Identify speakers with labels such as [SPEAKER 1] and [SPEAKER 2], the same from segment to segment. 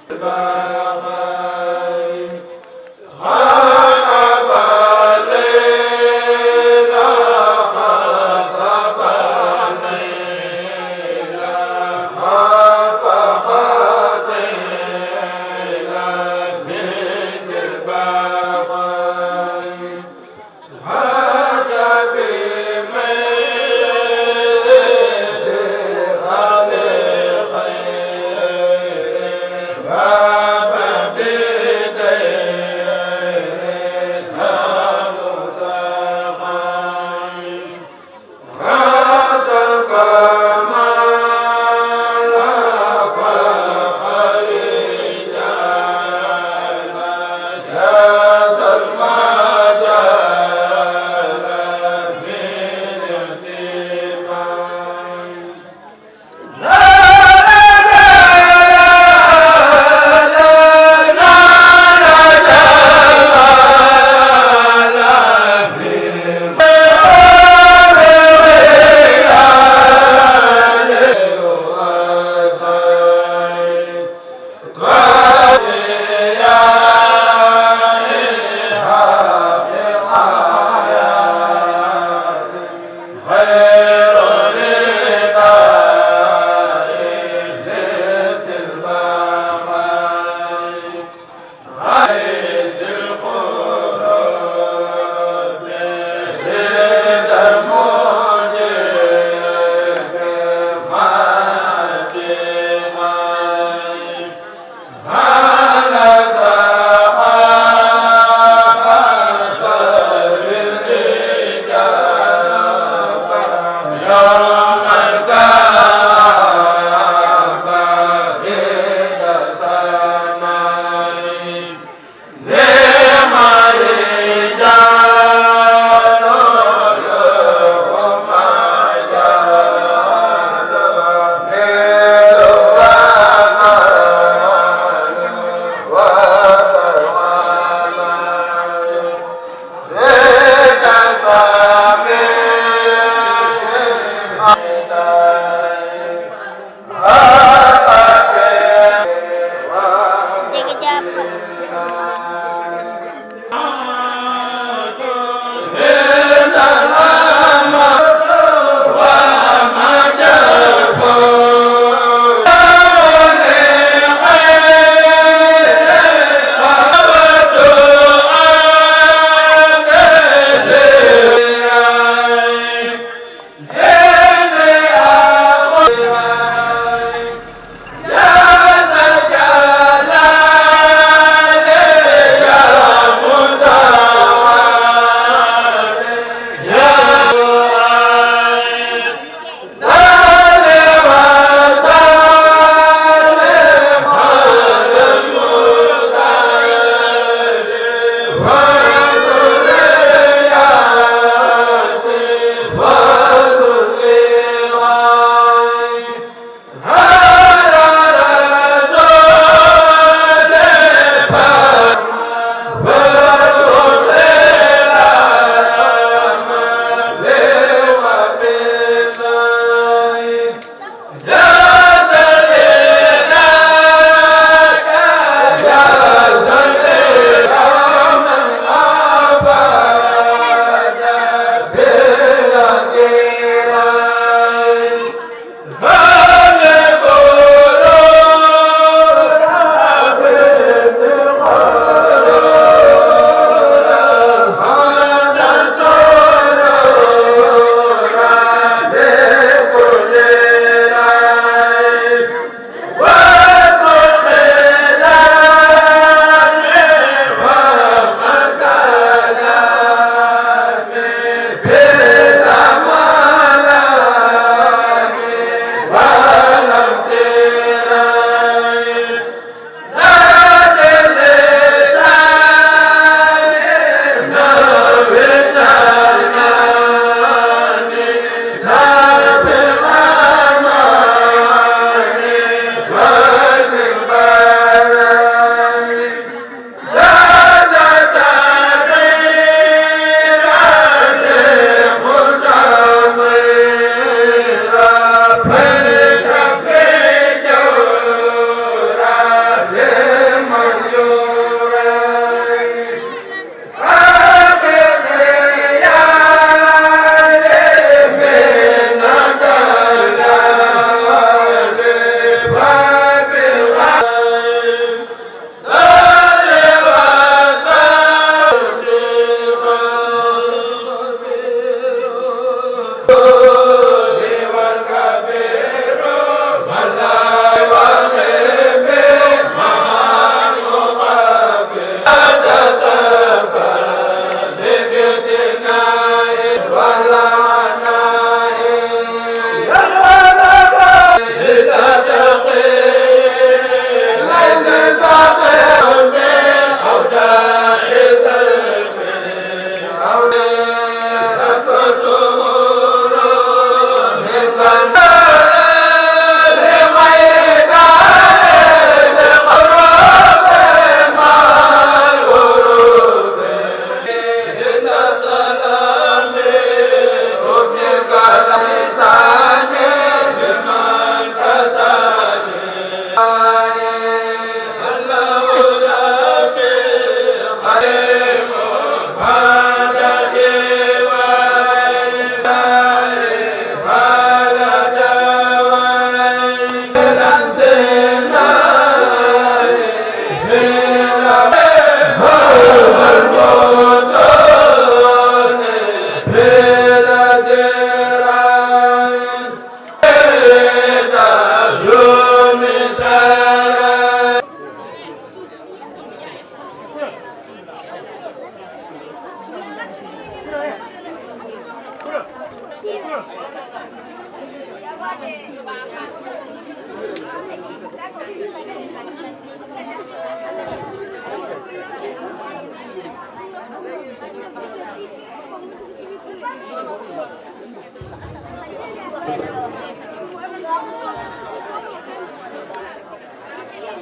[SPEAKER 1] Yeah.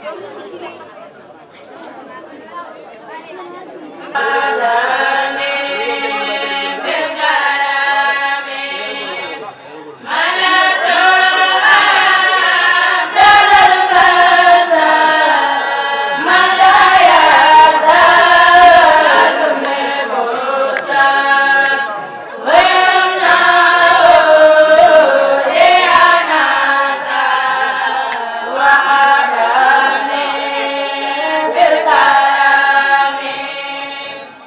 [SPEAKER 1] وعدني بالكرم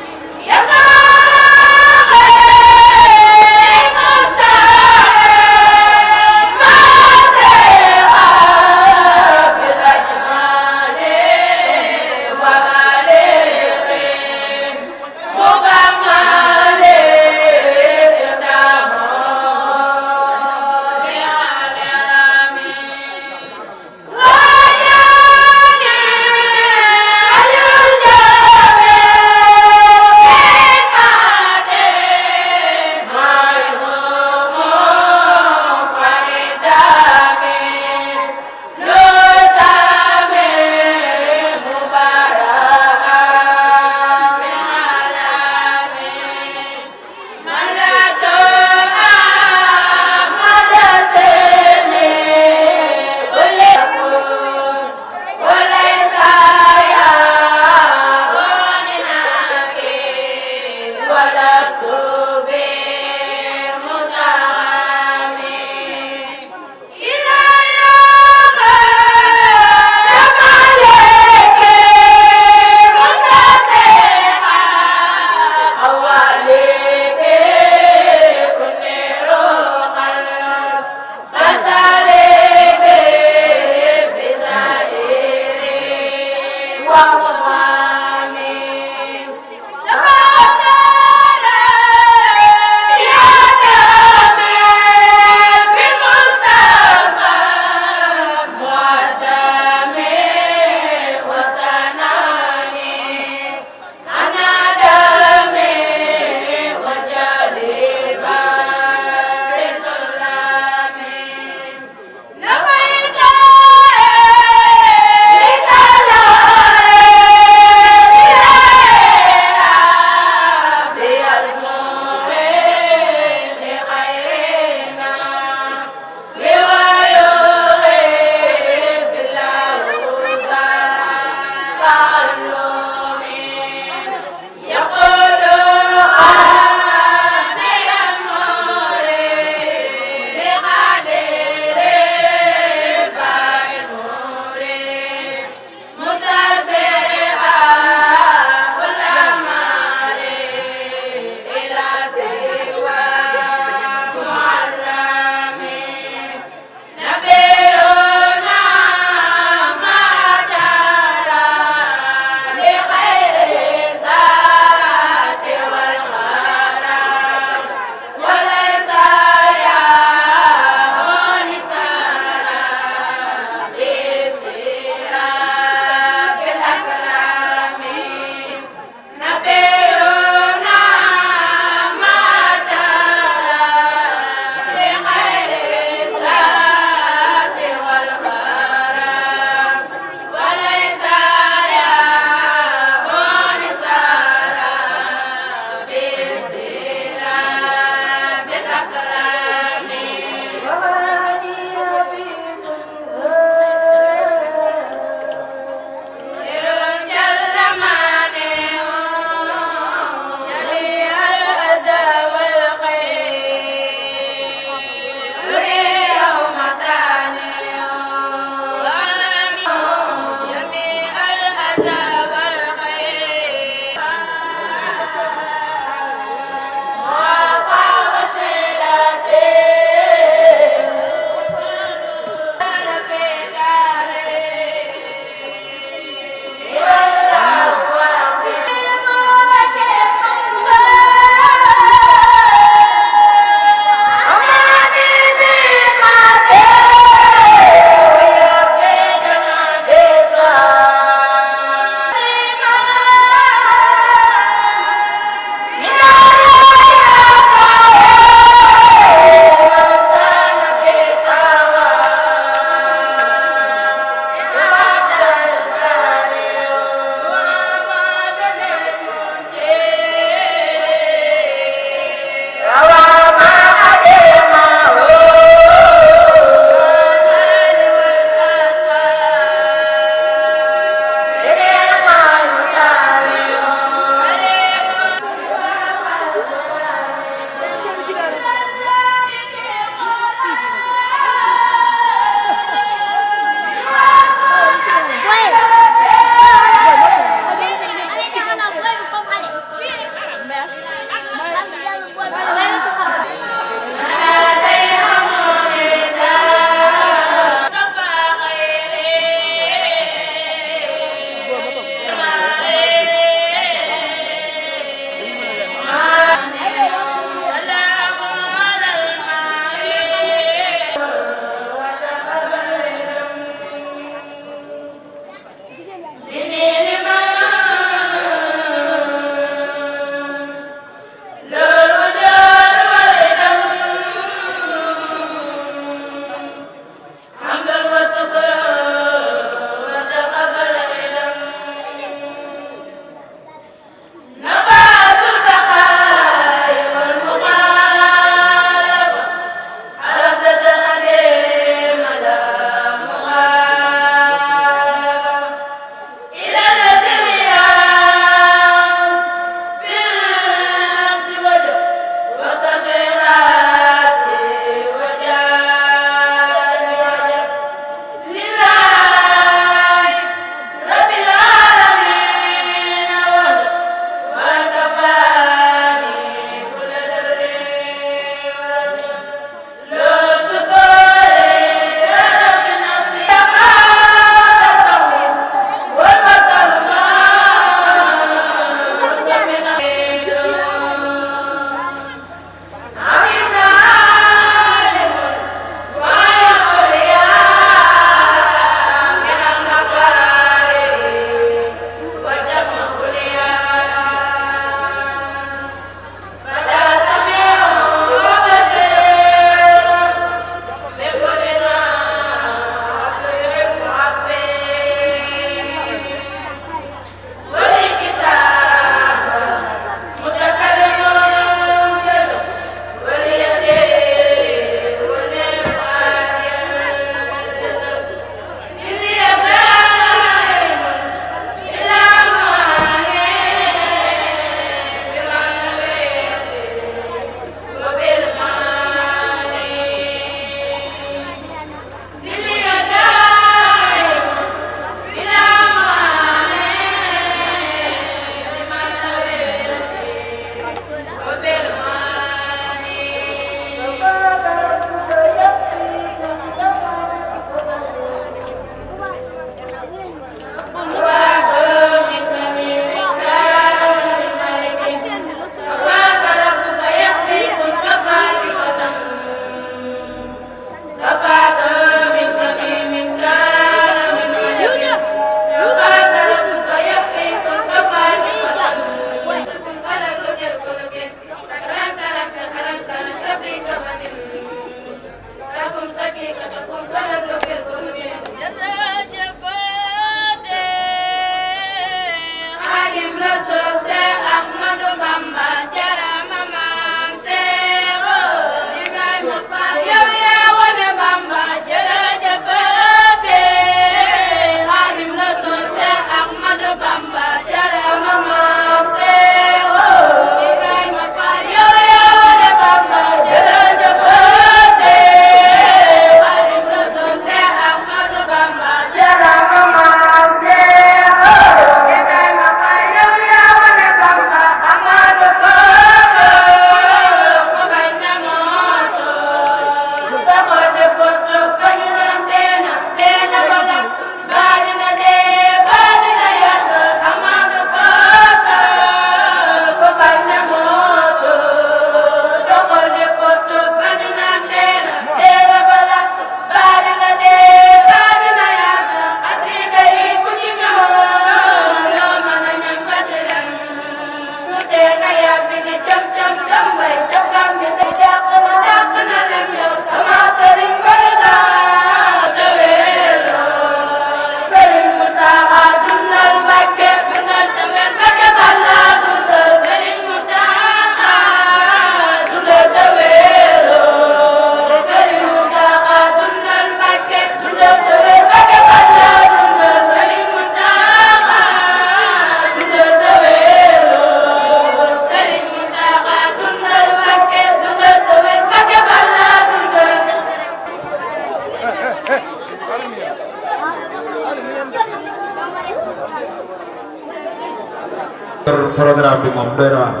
[SPEAKER 1] programme bi moom doy na waar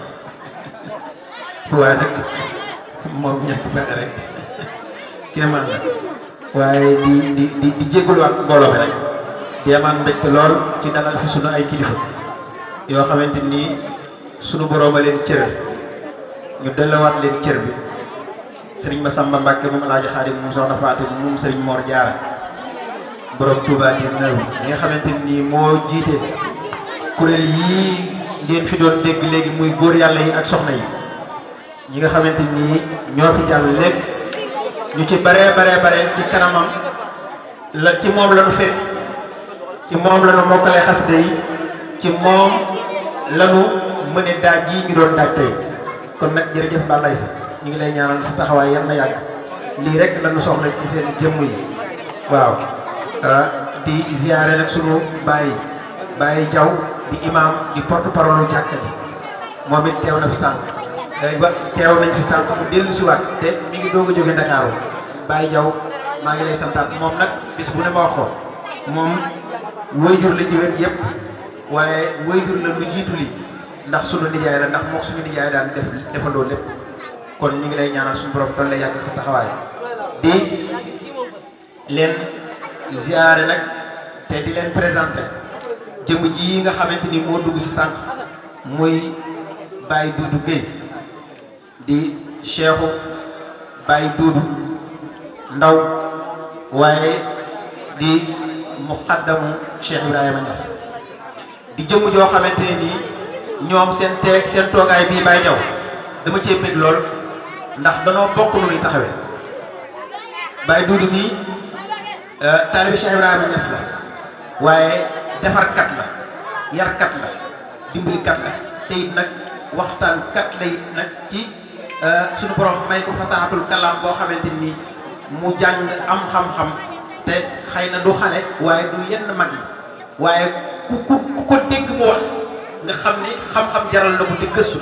[SPEAKER 1] waaye nag moom ñett pexe rek kéemaan la waaye di di di di jégaluwaat mbooloo bi rek di amaan mbégte lool ci dalal fi sunu ay kilifa yoo xamante ni sunu boroom a leen cëral ñu delluwaat leen cër bi sëriñ Massamba Mbacke moom Alaaji Xaadim moom soxna Fatou moom sëriñ Mor Diarra borom Touba 19 bi nga xamante ni moo jiite kuréel yii ngeen fi doon dégg léegi muy góor yàlla yi ak soxna yi ñi nga xamante ni ñoo fi jàll lépp ñu ci baree baree bare ci kanamam la ci moom la nu fekk ci moom la nu mokkalee xasida yi ci moom la nu mëne daaj yi ñu doon daaj tey kon nag jërëjëf Balaye sa ñu ngi lay ñaanal sa taxawaay yan na yàgg lii rek la nu soxla ci seen jëmm yi waaw di ziyaare nag sunu bàyyi bàyyi jaw di imam di porte parole jàkka ji moom it teew na fi sànq ba teew nañ fi sànq mu dellu si waat te mi ngi doog a jóge Ndakaaru bàyyi jaw maa ngi lay santaat moom nag bis bu ne ma wax ko moom wayjur la ci wet yëpp waaye wayjur la lu jiitu lii ndax sunu nijaay la ndax mook suñu nijaay daan def defandoo lépp kon ñu ngi lay ñaanal suñu borom doon lay yàggal sa taxawaay di leen ziare nag te di leen présenté jëm ji nga xamante ni moo dugg si sànq muy Baye Doudou Guèye di cheikhu Baye Doudou ndaw waaye di muxaddamu Cheikh Ibrahima Niass di jëmm joo xamante ne nii ñoom seen teeg seen toogaay bii Baye Diaw dama cee bëgg lool ndax danoo bokk nu ñuy taxawee Baye Doudou nii taalibi Cheikh Ibrahima Niass la waaye defarkat la yarkat la dimbalikat la te it nag waxtaankat la it nag ci suñu borom may ko fasaaxatul kalaam boo xamante ni mu jàng am xam-xam te xëy na du xale waaye du yenn mag yi waaye ku ku ku ko dégg mu wax nga xam ni xam-xam jaral na ko di gëstu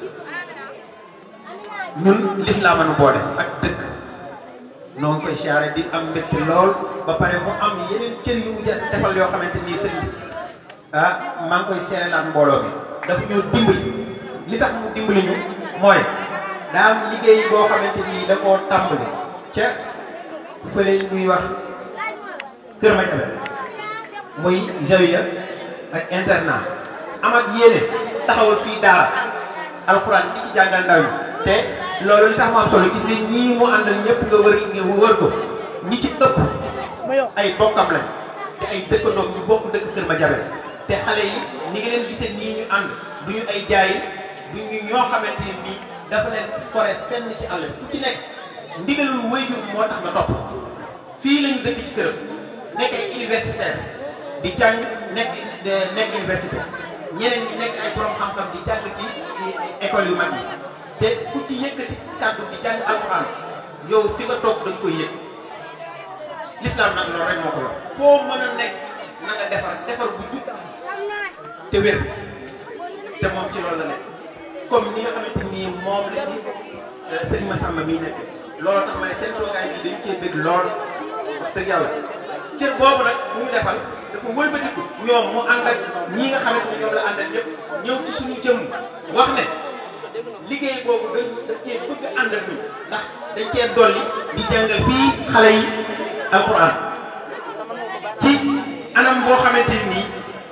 [SPEAKER 1] ñun lislaam a nu boole ak dëkk noo ngi koy siyaare di am mbégte lool ba pare mu am yeneen cër yu mu defal yoo xamante nii sëñ bi ah maa ngi koy seere laan mbooloo bi dafa ñoo dimbali li tax mu dimbali ñu mooy daa am liggéey boo xamante nii da koo tàmbali ca fële muy wax Kër Madiabel muy jawiya ak internat amat yéene taxawal fii daara alxuraan di ci jàngal ndaw yi te loolu li tax mu am solo gis nga ñii mu àndal ñëpp nga wër nga wër ko ñi ci ëpp ay bokkam lañ te ay dëkkandoom ñu bokk dëkk Kër Madiabel te xale yi ni ngi leen gisee nii ñu ànd du ñu ay jaay du ñu ñoo xamante ne nii dafa leen fore fenn ci àll bi ku ci nekk ndigalul waajur moo tax nga topp fii lañu dëkk ci këram nekk ay universitaire di jàng nekk nekk université ñeneen ñi nekk ay borom xam-xam di jàng ci ci école yu mag yi te ku ci yëkkati kàddu di jàng alxuraan yow fi nga toog da nga koy yëg lislaam nag loolu rek moo ko yor foo mën a nekk na nga defar defar bu jub te wér te moom ci loolu la nekk comme ni nga xamante ni moom la ci sëñ Massamba miy nekk loolu tax ma ne seen toogaay bi dañ cee bëgg lool wax dëgg yàlla cër boobu nag bu ñu defal dafa wëlbatiku ñoom mu ànd ak ñii nga xamante ni ñoom la àndal ñëpp ñëw ci suñu jëmm wax ne liggéey boobu dañ daf cee bëgg ànd ak ñun ndax dañ cee dolli di jàngal fii xale yi alquran ci anam boo xamante nii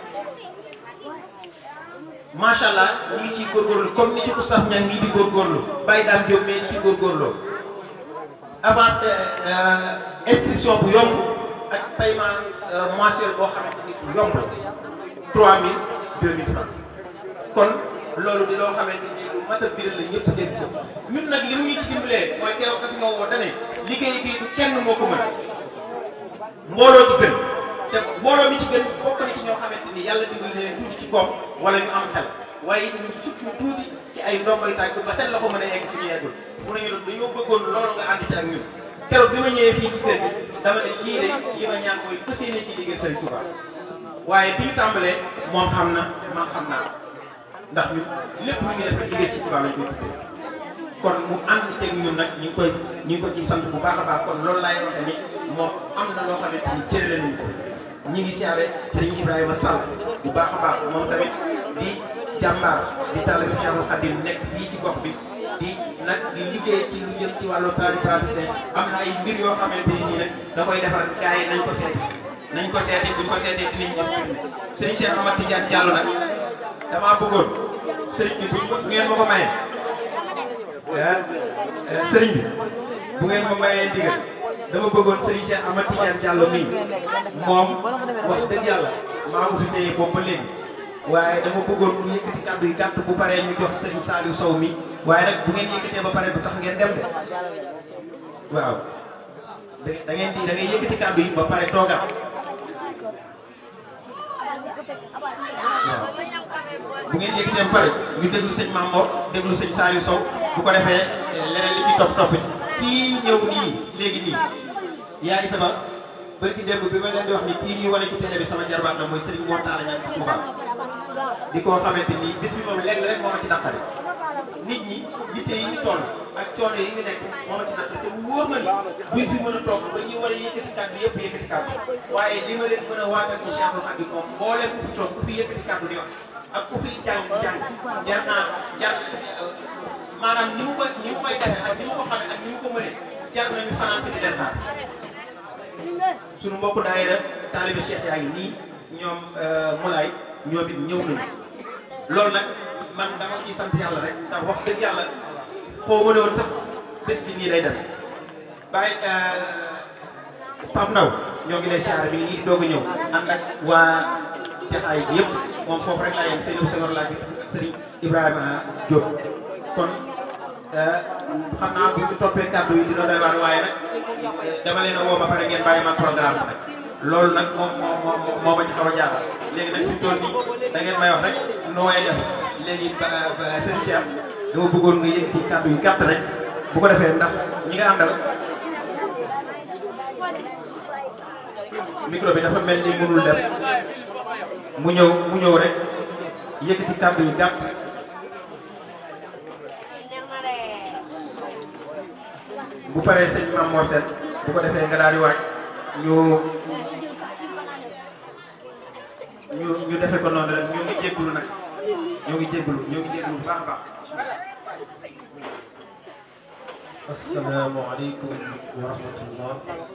[SPEAKER 1] macha allah ñu ngi ciy góorgóorlu comme ni ci oustaz ñang mii di góorgóorlu bàyyi daam Diop mais di ci góorgóorloo avance inscription bu yomb ak paiement mensuel boo xamante ni bu yomb 3000 2000 francs kon loolu di loo xamante ni lu mat a biral la ñëpp dégg ko ñun nag li mu ñu ci dimbalee mooy keroog daf ñoo woo dane liggéey bii du kenn moo ko mën mbooloo ci gën te mbooloo mi ci gën bokk na ci ñoo xamante ni yàlla dimbali na leen tuuti ci koom wala ñu am xel waaye it ñu sukk ñu tuuti ci ay ndomboy tànk ba seen loxo mën a yegg fi ñu yeggul mu ne ñu doon dañoo bëggoon loolu nga ànd ci ak ñun keroog bi ma ñëwee fii ci kër gi dama ne lii de li ma ñaan mooy fas yéene ci liggéey Sëriñ Touba waaye bi ñu tàmbalee moom xam na man xam naa ndax ñun lépp lu ñu def liggéey Sëriñ Touba lañ koy tuddee kon mu ànd ceeg ñun nag ñu ngi koy ñu ngi ko ci sant bu baax a baax kon loolu laay waxee ni moom am na loo xamante ni cërale nañu ko ñi ngi siyaare Serigne Ibrahima Sall bu baax a baax moom tamit di jàmbaar di taalibe Cheikhul Khadim nekk fii ci gox bi di nag di liggéey ci lu jëm ci wàllu tradipraticien am na ay mbir yoo xamante ni nag da koy defar gars yi nañ ko seeti nañ ko seeti buñ ko seetee dinañ gis sëriñ Cheikh Amad Tidiane Diallo nag damaa bëggoon sëriñ bi buñ ko bu ngeen ma ko mayee sëriñ bi bu ngeen ma mayee ndigal dama bëggoon sëriñ Cheikh Amad Tidiane Diallo mii moom wax dëgg yàlla maa ko fi téye boobu ba léegi waaye dama bëggoon mu yëkkati kàddu yi gàtt bu paree ñu jox sëriñ Saliou Sow mi waaye nag bu ngeen yëkkatee ba pare du tax ngeen dem de waaw da da ngeen di da ngay yëkkati kàddu yi ba pare toogaat waaw bu ngeen yëkkatee ba pare ñu déglu sëñ Mamor déglu sëñ Saliou Sow bu ko defee leneen li ci topp topp kii ñëw nii léegi nii yaa ngi sama bërki démb bi ma leen di wax ni kii ñuy wane ci télé bi sama jarbaat la mooy Serigne Mor Talla Niang Touba di koo xamante ni bis bi moom lenn rek moo ma ci naqari nit ñi yitte yi ñu toll ak coono yi ñu nekk moo ma ci naqari te mu wóor ma ni buñ fi mën a toog ba ñu war a yëkkati kàddu yëpp yëkkati kàddu waaye li ma leen mën a waatal ci Cheikhul Khadim moom mbooleem ku fi toog ku fi yëkkati kàddu di wax ak ku fi jàng jàng jar naa jar maanaam ni mu koy ni mu koy defee ak ni mu ko xamee ak ni mu ko mënee jar nañu fanaan fi di leen xaar suñu mbokku daayira taalibe Cheikh yaa ngi nii ñoom Moulay ñoom it ñëw nañu loolu nag man dama ciy sant yàlla rek ndax wax dëgg yàlla xoo ma ne woon sax bés bi nii lay demee bàyyi Pape Ndaw ñoo ngi lay siyaare mi ngi nii doog a ñëw ànd ak waa jaxaay bi yëpp moom foofu rek laa yem Seydou Senghor laa ci Serigne Ibrahima Diop kon xam naa bu ñu toppee kàddu yi dina doy waar waaye nag dama leen a woo ba pare ngeen bàyyi ma programme bi nag loolu nag moom moo moo moo ma ci xaw a jaaxal léegi nag fi mu toll nii da ngeen may wax rek noo may def léegi ba ba sëriñ Cheikh dama bëggoon nga yëkkati kàddu yi gàtt rek bu ko defee ndax ñi nga àndal micro bi dafa mel ni mënul def mu ñëw mu ñëw rek yëkkati kàddu yi gàtt. bu paree sëñ Mame Mor Sène bu ko defee nga daal di waaj ñu ñu ñu defee ko noonu rek ñoo ngi jégalu nag ñoo ngi jégalu ñoo ngi jégalu bu baax a baax.
[SPEAKER 2] asalaamaaleykum wa rahmatullah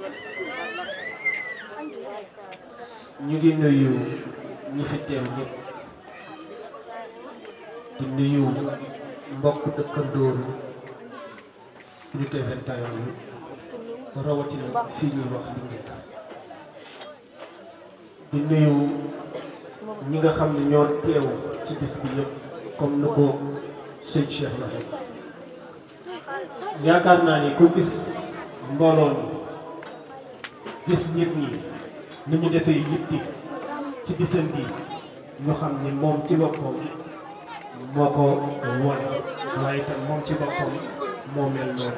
[SPEAKER 2] ñu ngi nuyu ñi fi teew ñëpp di nuyu mbokk dëkkandooru unité 21 yi rawatina fii ñuy wax Linguère di nuyu ñi nga xam ne ñoo teew ci bis bi yëpp comme ni ko sëñ Cheikh la yaakaar naa ni ku gis mbooloo mi gis nit ñi ni ñu defee yitti ci bisam bi ñu xam ni moom ci boppam moo ko wone waaye itam moom ci boppam moo mel noonu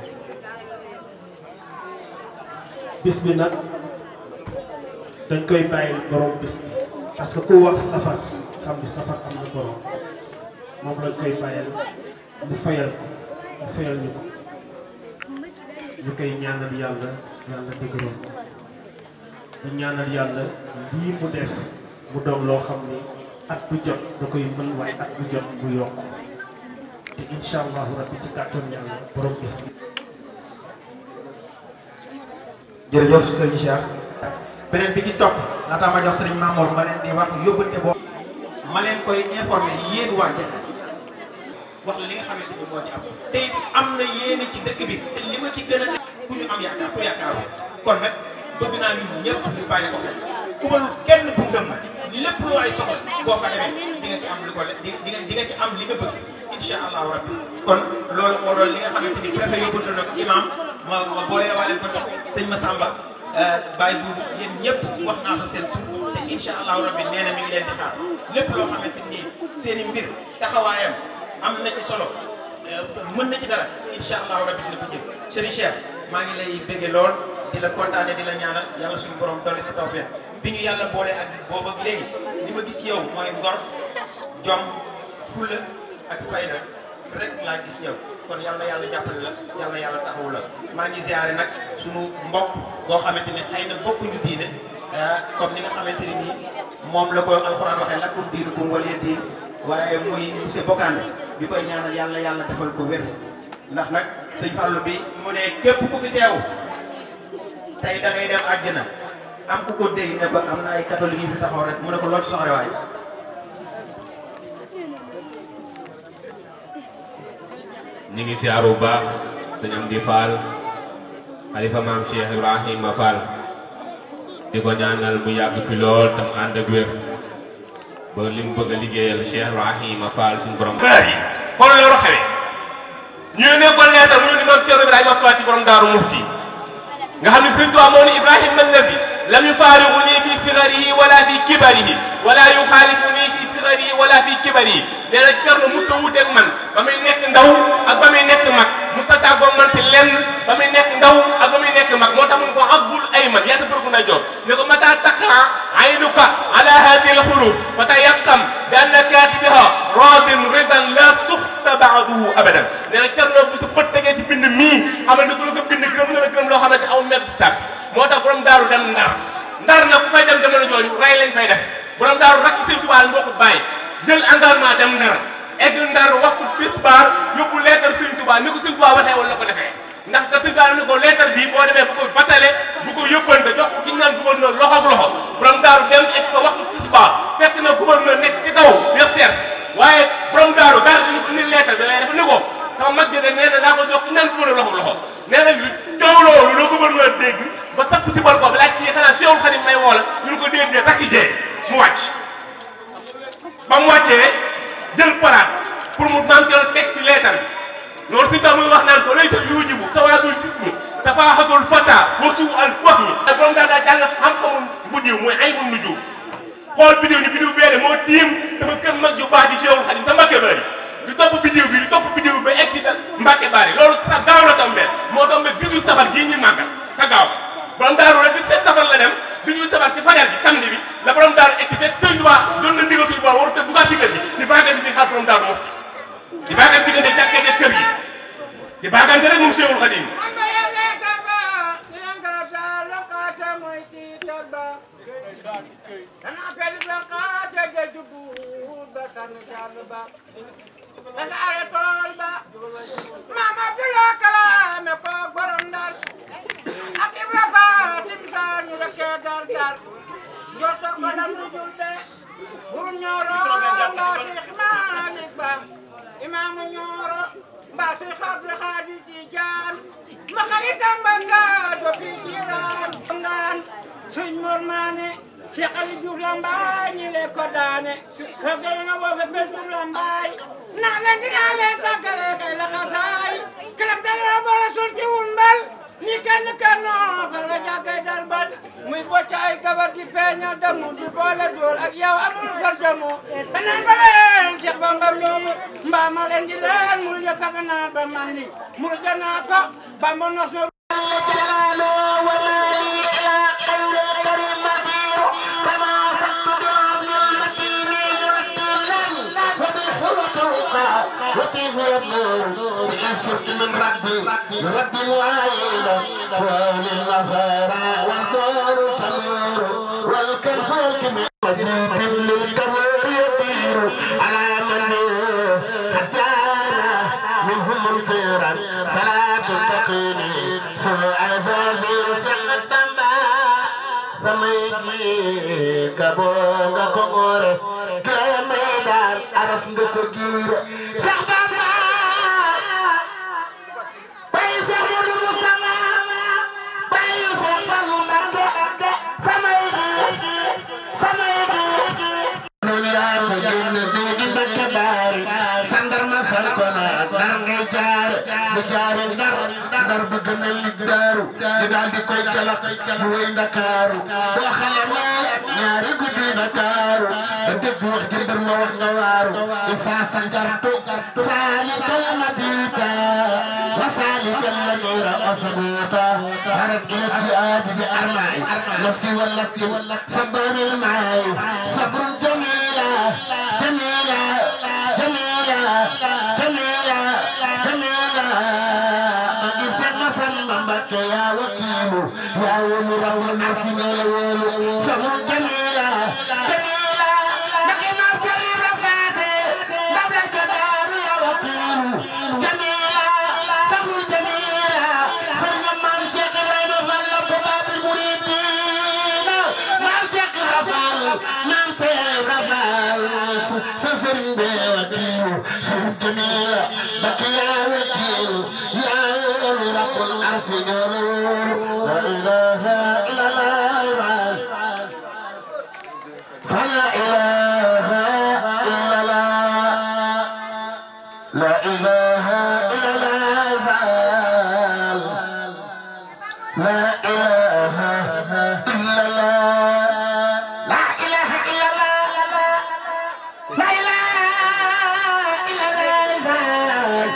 [SPEAKER 2] bis bi nag dañ koy bàyyi borom bis bi parce que ku wax safar xam ni safar am na borom moom lañ koy bàyyal mu fayal ko mu fayal ñu ko ñu koy ñaanal yàlla yàlla dëgëral ko di ñaanal yàlla lii mu def mu doon loo xam ni at bu jot da koy mën waaye at bu jot mu yokk te incha allahu rabbi ci kàttan yàlla borom bis bi
[SPEAKER 1] jërëjëf sëriñ Cheikh beneen bi ci topp laataa ma jox sëriñ Mamour ma leen di wax yóbbante boobu ma leen koy informé yéen waa Jaxaay wax la li nga xamante ni moo ci am te it am na yéene ci dëkk bi te li ma ci gën a nekk ku ñu am yaakaar ku yaakaaru kon nag bëgg naa ñun ñëpp ñu bàyyi ko xel ubalul kenn bu ngëm nag lépp lu waay soxla boo fa demee di nga ci am li ko di di nga di nga ci am li nga bëgg incha allahu rabbi kon loolu moo doon li nga xamante ni préfet yóbbante na ko imam ma ma boole waa leen ko jox sëñ Massamba Baye Boubou yéen ñëpp wax naa fa seen tur te incha allahu rabbi nee na mi ngi leen di xaar lépp loo xamante ni seen i mbir taxawaayam am na ci solo mën na ci dara incha allahu rabbi dina ko jël Serigne Cheikh maa ngi lay bëgge lool di la kontaane di la ñaanal yàlla suñu borom dolli si tawfeex bi ñu yàlla boole ak boobu ak léegi li ma gis yow mooy ngor jom fulla ak fayda rek laa gis yow kon yal na yàlla jàppale la yal na yàlla taxawu la maa ngi ziare nag suñu mbokk boo xamante ne xëy na bokkuñu diine comme ni nga xamante ne nii moom la ko alxuraan waxee lakum diinukum waliya diin waaye muy monsieur Bokane bi koy ñaanal yàlla yàlla defal ko wér ndax nag sëñ Fallou bi mu ne képp ku fi teew tey da ngay dem àjjana am ku ko dégg ne ko am na ay catholique yu fi taxaw rek mu ne ko loo ci soxla waay
[SPEAKER 3] ñi ngi siyaaru bu baax sëñ Amdi Fall xalifa maam Cheikh Ibrahima Fall di ko ñaanal mu yàgg fi lool tam ànd ak wér ba li mu bëgg a liggéeyal Cheikh Ibrahima Fall suñu borom.
[SPEAKER 4] bari xool loolu xewee ñu ne ko leetar mu ne maam Cheikh Ibrahima Fall ci borom Daaru Muxti nga xam ne Sëriñ Tuubaa moo ni Ibrahima allazi lam yufaariquni fi sigarihi wala fi kibarihi wala yuxaalifuni fi sigarihi wala fi kibarihi nee na Cerno musta wuuteeg man ba muy nekk ndaw ak ba muy nekk mag musta tàggoog man si lenn ba muy nekk ndaw ak ba muy nekk mag moo tax mun ko abdul ayman yaa sa bërgu na joor ne ko mata taqa aynuka ala hadihi alxuruf fa tayaqqam bi anna katibiha radin ridan la suxta baaduhu abadan nee na Cerno bu sa bët tegee si bind mii xam ne ku la ko bind gërëm na la gërëm loo xamante aw mètre si tàkk moo tax borom daaru dem ndar ndar nag ku fay dem jamono jooju rey lañ fay def borom daaru rakk sëñ Tuubaa moo ko bàyyi jël engagement dem ndar egg ndar waxtu tisbaar yóbbu leetar sëñ Tuubaa ni ko sëñ Tuubaa waxee woon la ko defee ndax te sëñ Tuubaa ne ko leetar bii boo demee bu ko batale bu ko yóbbante jox ko ki ñu naan gouverneur loxo ak loxo borom daaru dem egg fa waxtu tisbaar fekk na gouverneur nekk ci kaw def seers waaye borom daaru daal dañu ko indi leetar bi waaye dafa ne ko sama mag jëte nee na daa ko jox ki ñu naan gouverneur loxo ak loxo nee na coow loolu la gouverneur dégg ba sapp ci bor ko laaj ci xanaa Cheikhul Khadim may woo la ñu ne ko déggee takki jee mu wàcc ba mu wàccee jël paraat pour mu maam Thierno teg fi leetar bi loolu si tax muy wax naan ko lay sa yuujibu sawaadul jismi tafaaxatul fata wa suu al fahmi te borom daal daa jàng xam-xamul bu diw mooy ay mun nujum xool bidiw ni bidiw beene moo tiim sama kër mag ju baax di Cheikhul Khadim sa Mbàkke Bari di topp bidiw bi di topp bidiw bi ba egg si Mbàkke Bari loolu sa gaaw la tombé moo tombé 18 safar gii ñu màggal sa gaaw borom daaru rek 17 safar la dem 18 safar ci fajar gi samedi bi la borom daaru egg si fekk Sëñ Tuubaa doon na ndigal suñu borom warut a duggaat ci kër gi di baagante di xaar borom daaru Muxti di baagante diggante jàkkee kër gi di baagante rek moom Cheikhul Khadim
[SPEAKER 5] Mama Abdullah kalaame ko borom Ndar ak Ibra Fatim Sarr ñu rekkee dar dar joto ko lam du julde buru ñooro mbaa Seex Maalik Ba imaamu ñooro mbaa Seex Abdu Xaadir Tijaan ma xaritam ba nga do fi jiiraan ngaan suñ mor maane Seex Ali Juuf Lambaay ñi le ko daane ragale na boo fe mel Juuf Lambaay naa leen dinaa leen tàggale kay la xasaay kelam dana boole sul ci wun mbal ni kenn kenn fa la jàggay darbal muy boccaay gabar di peeña damu di boole dóor ak yow amul far damu fanaan ba leen Cheikh Bamba mi mbaa ma leen di leen mul ya faga naan ba mandi mul janaa ko Bamba nos no
[SPEAKER 6] وكيف يبلغ بأسرت من ربي ربي وعيدا وللغفارة والدور تمير والكنف الكبير مجيد للكبير يطير على من حتانا منهم منكرا فلا تتقيني سوء ذاهر سمت samay kabo nga ko ngoore kee may daal araf nga ko giire sax bamba bay sax mudu mustama bay sax fallu mbakke samay gi samay gi noonu yaa ko génne léegi mbakke baari sandarma fal ko na dar ngay jaar bu jaari ndar ndar bëgg na lig daaru ñu daal di koy jalax mu wéy ndakaaru boo xale ma ñaari guddi ndakaaru ba dégg wax ji mbir ma wax nga waaru isaa sankartu saalikal madika wa saalikal lamira asbuta harat ila jihaadi bi armaai nafsi wallati sabaril maay sabrun jamila jamila jamila jamila jamila magi sama sama mbake ya wakilu ya wulu rawu nasi nele wulu sabrun jamila jamila magi ma jali rafate maam Seera Faal sa sëriñ bee wakiil suuf jamiila bakk yaa wakiil yaa yoolu rabbul arsi ñoolu la ilaha illallah فلا إله إلا الله لا إله إلا الله لا إله إلا الله لا إله إلا الله لا إله إلا الله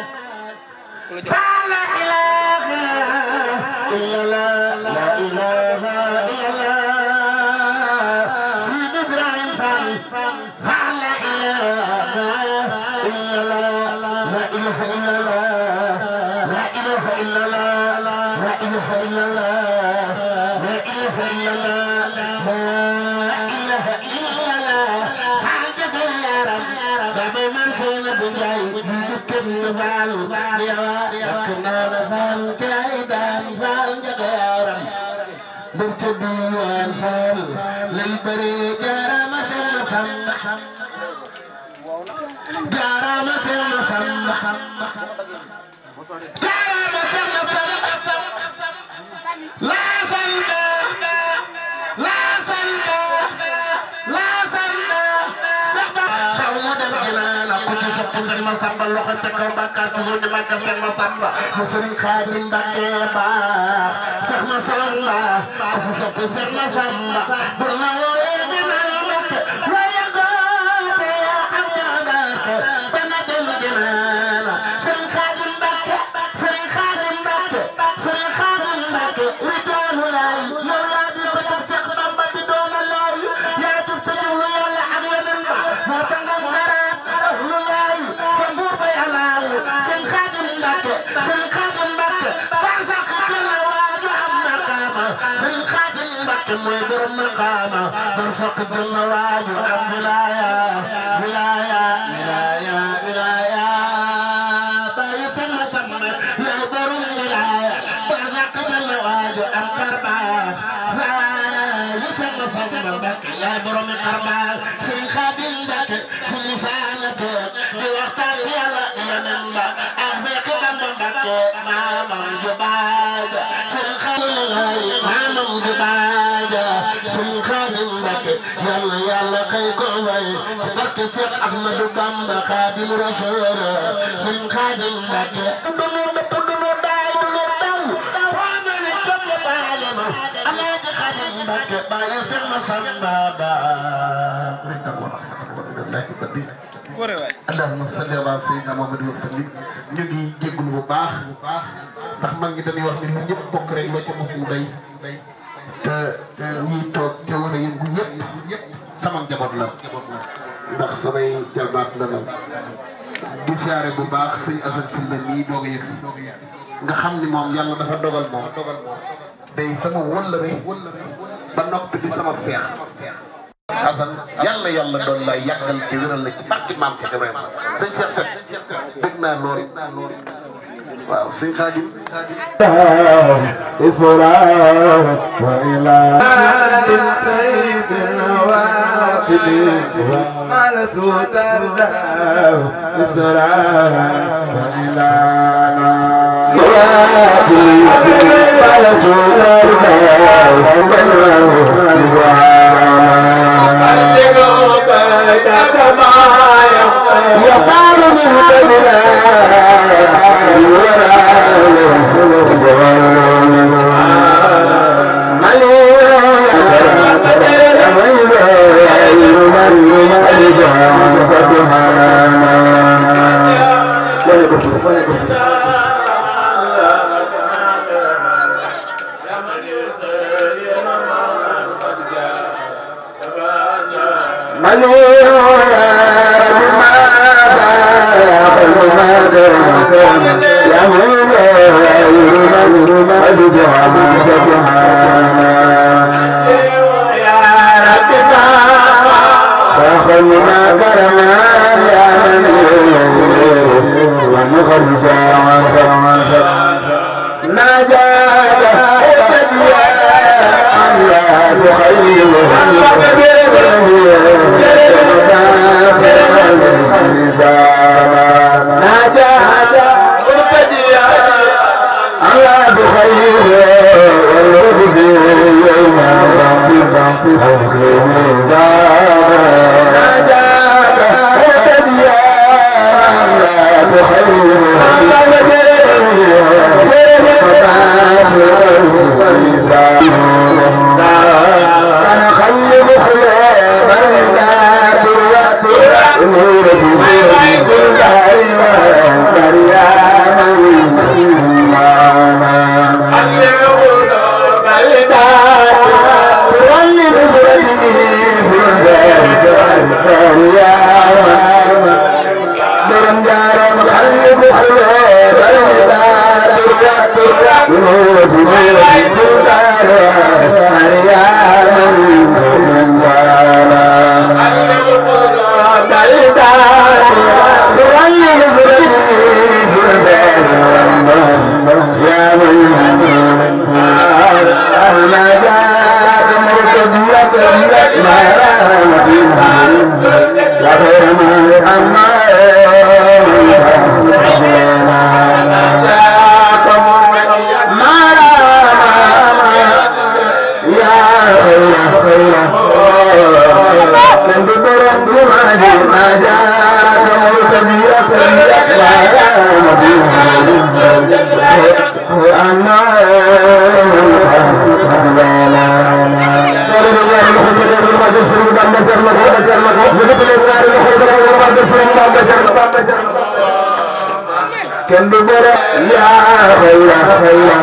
[SPEAKER 6] فلا إله إلا الله لا إله إلا الله في إبراهيم فال فلا إله إلا الله لا إله إلا الله لا إله إلا الله لا إله إلا الله لا إله إلا الله لا إله إلا الله حاجة يا رب بابا من كان بجاي يمكن فال يا كنا فال كايدان فال يا رب بنت ديوان فال للبري جرامة مسمى جرامة مسمى جرامة مسمى لا سلمى لا سلمى لا سلمى سوما دم جنانا كنت سقط المسمى لوخة كو بكار تزوج مكة المسمى مسلم خادم بكيبا سخما سلمى سقط المسمى برنا ويجنا المكة ويقول يا أمامك بندل جنانا سرين خادم بكة سرين خادم بكة سرين خادم بكة رجال لاي يا ولادي فتفسق بمبتي دون لاي يا تفتجل يا لعب ينبع ما تنقم غرات أهل لاي فنبور بيعلاي سرين خادم بكة سرين خادم بكة فانسق جل واجو عم مقامة سرين خادم بكة مويبر مقامة فانسق جل واجو عم ولاية ولاية ولاية ولاية باي ثم ثم يا برم ولاية برزق جل واجو عم كربا يثم ثم بك يا برم كربا سرين خادم بكة كل فانك بوقتان يلا ينبا أغزق بم بكة ماما جباج سرين خادم ماما جباج سرين خادم بكة يلا يلا كي كوي بكة شيخ أحمد بامبا خادم رسول سرين خادم بكة دلو دلو داي دلو داو وانا لكم بالما الله خادم بكة باي سما سما با allahumma salli ala sayyidina Muhammad wa sallim ñu ngi jégalu bu baax bu baax ndax mag ñi dañuy wax ni lu ñëpp bokk rek loo ca mos mu day te te ñiy toog te war a yëngu ñëpp ñëpp sama njaboot la ndax samay jarbaat la la di siyaare bu baax suñu asan fi la nii doog a yëg si nga xam ni moom yàlla dafa dogal moom day sama wëllëre ba noppi di sama seex Assane yàlla yàlla doon lay yàggal te wéral la ci barke maam Cheikh Ibrahima sëñ Cheikh Seck dégg naa lool waaw sëñ Xaadim يقال مهتدنا نجاك تجيا الله خير kenn du bëre yaa xayra xayra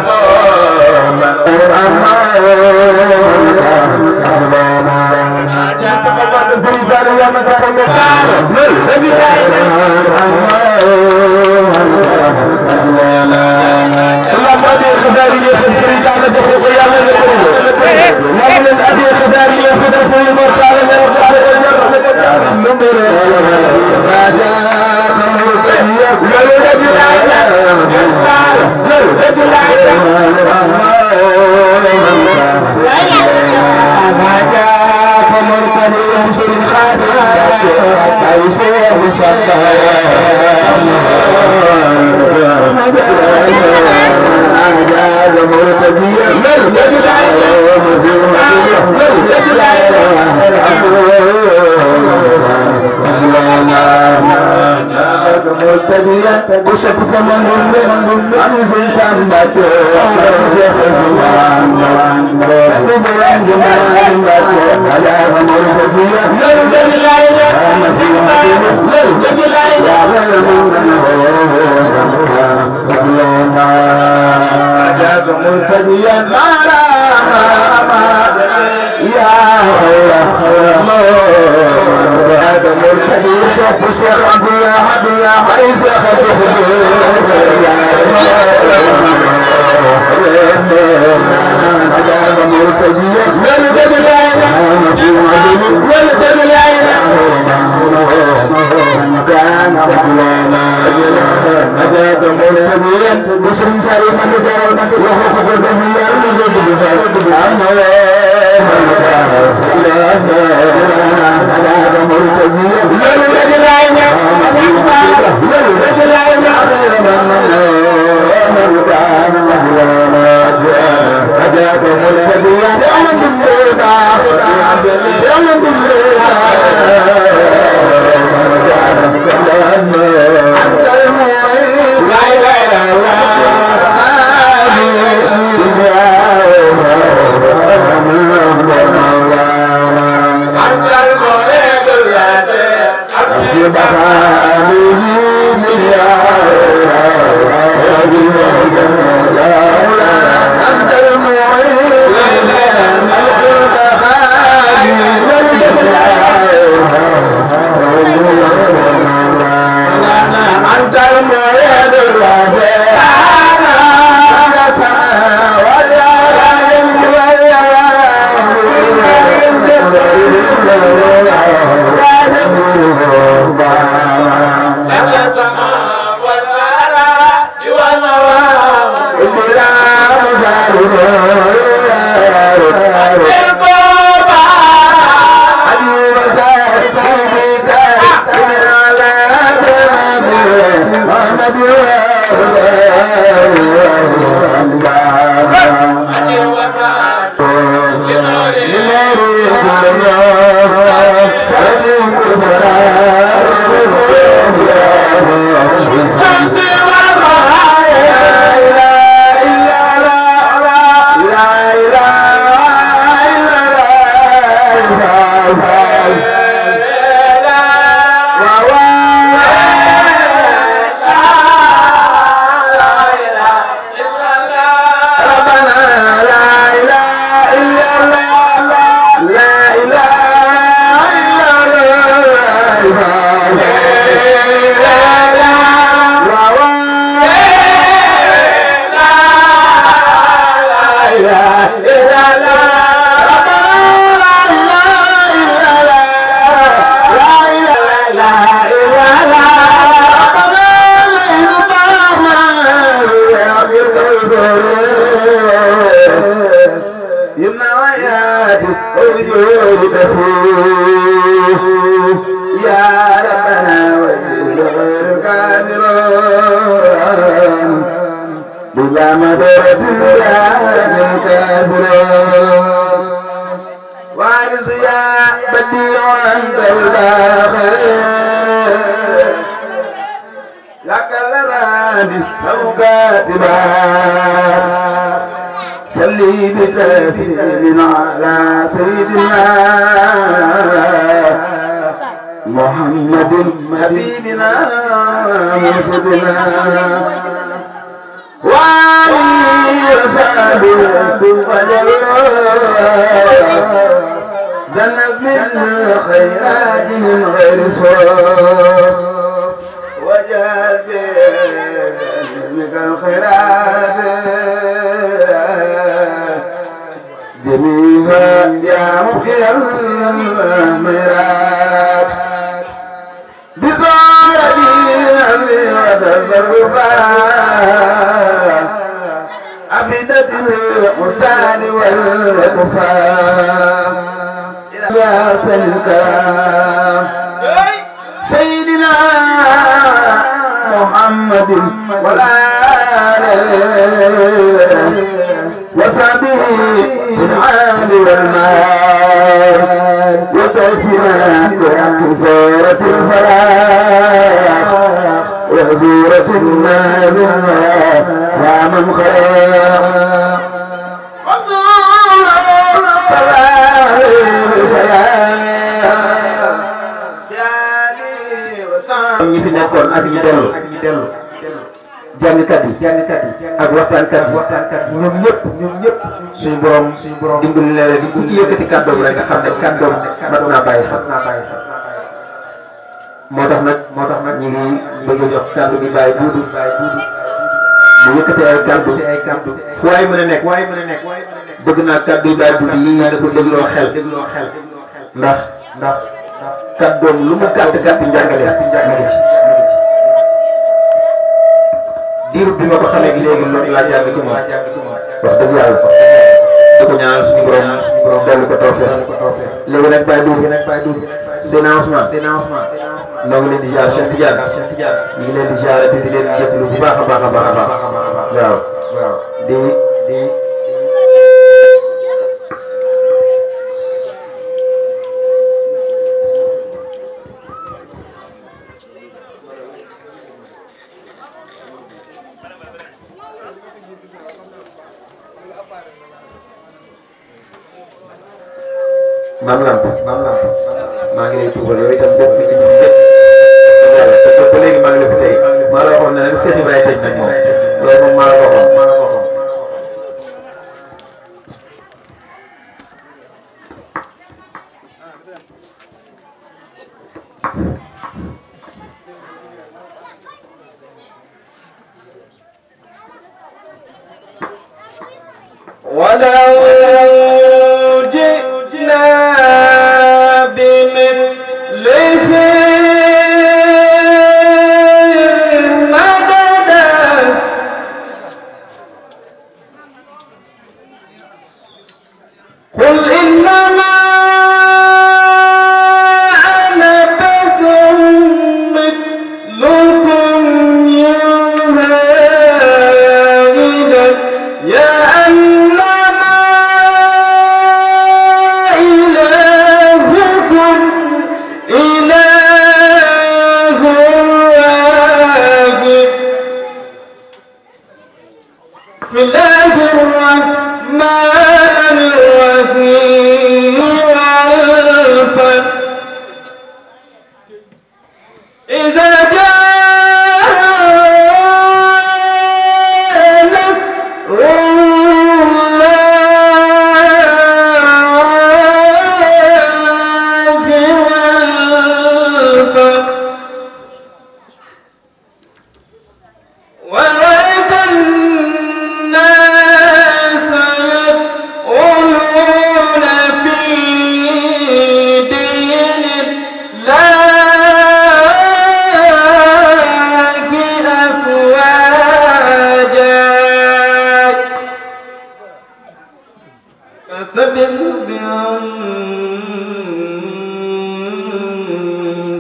[SPEAKER 7] Thank you.
[SPEAKER 6] النور تسير يا ربنا ويدور الكافرون بلا مدرة يا الكافرون وارث يا بديع أنت الآخر لك الرادي فوقاتنا صلي بتسليم على سيدنا محمد حبيبنا مرشدنا وعلي وصحبه وجلاله جنب من الخيرات من غير سوء وجعل بينك الخيرات جميعها يا مخي الميرات بصارتي أمري وتبرفا أفدت الحسان والكفار يا سلكا سيدنا محمد والآل وصحبه بالعال والمال وتوفنا بحق سورة الفلاح وسورة النار يا من خلق صلاة
[SPEAKER 1] ñi fi nekkoon ak ñi dellu jàngkat yi jàngkat yi ak waxtaankat yi waxtaankat yi ñoom ñëpp ñoom ñëpp suñu borom suñu borom dimbali na leen di ku ci yëkkati kàddoom rek nga xam ne kàddoom mat naa bàyyi xel naa bàyyi xel moo tax nag moo tax nag ñu ngi bëgg a jox kàddu gi bàyyi duudu bàyyi duudu mu yëkkati ay kàddu ay kàddu fu waay mën a nekk waay mën a nekk bëgg naa kàddu yi bàyyi duudu yi nga ko dégloo xel dégloo xel ndax ndax kàddoom lu mu gàtt gàtt njàngale mi ngi ci diiru bi ma ko xamee gi léegi loolu laa jàng ci moom wax dëgg yàlla di ko ñaanal suñu borom suñu borom dellu ko toofee léegi nag bàyyi duub nag bàyyi duub seen avancement seen avancement noo ngi leen di jaar Cheikh Tidiane Cheikh Tidiane ñu ngi leen di jaar te di leen jëppalu bu baax a baax a baax a baax waaw waaw di di maam lamp maam lamp maa ngi lay tuubal yow itam bépp ci ñun bépp yàlla parce que ba léegi maa ngi la fi tey maa la waxoon ne nag Cheikh Ibrahima tëj nag moom loolu moom maa la ko waxoon maa la ko waxoon
[SPEAKER 6] ولو جئنا بمثله مددا قل إنما أنا بشر مثلكم يوحى إلي يا أنما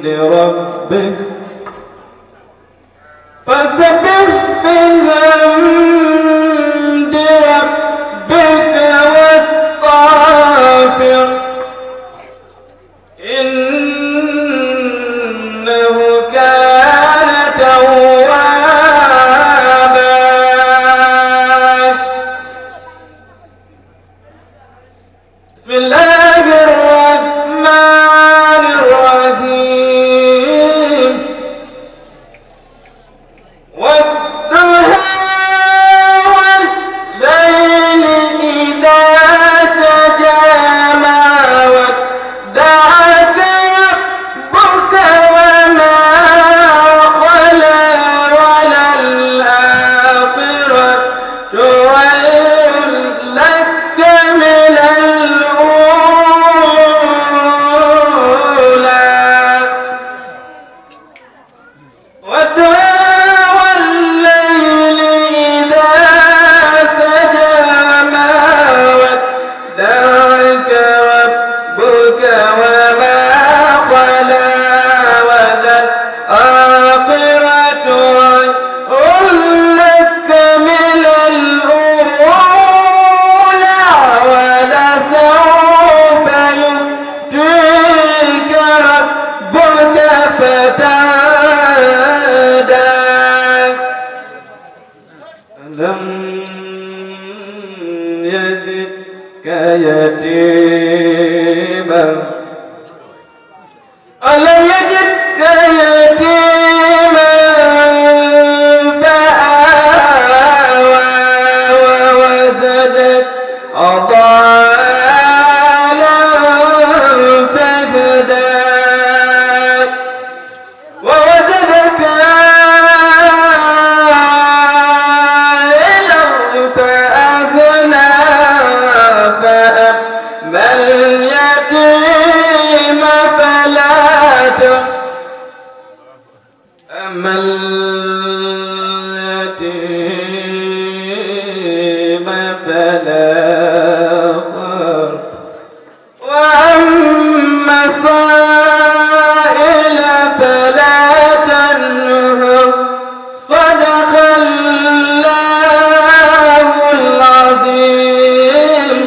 [SPEAKER 7] بحمد ربك فسبح بحمد ربك واستغفر إنه كان توابا بسم الله الرحمن الرحيم والضحى والليل إذا سجى ما ودعك ربك وما خلا وللآخرة خير لك من الأولى والدعاء والليل إذا سجى ما ودعك ربك وما خلا وللآخرة خير لك من الأولى ولسوف يؤتيك ربك فتهدى ألم يزدك يتيما ألم يجدك يتيما فآوى ووزدك أضالا فهدى ووجدك عائلا فأغنى فأما اليتيم فلا تقهر أما اليتيم فلا تقهر وأما السائل فلا تنهر صدق الله العظيم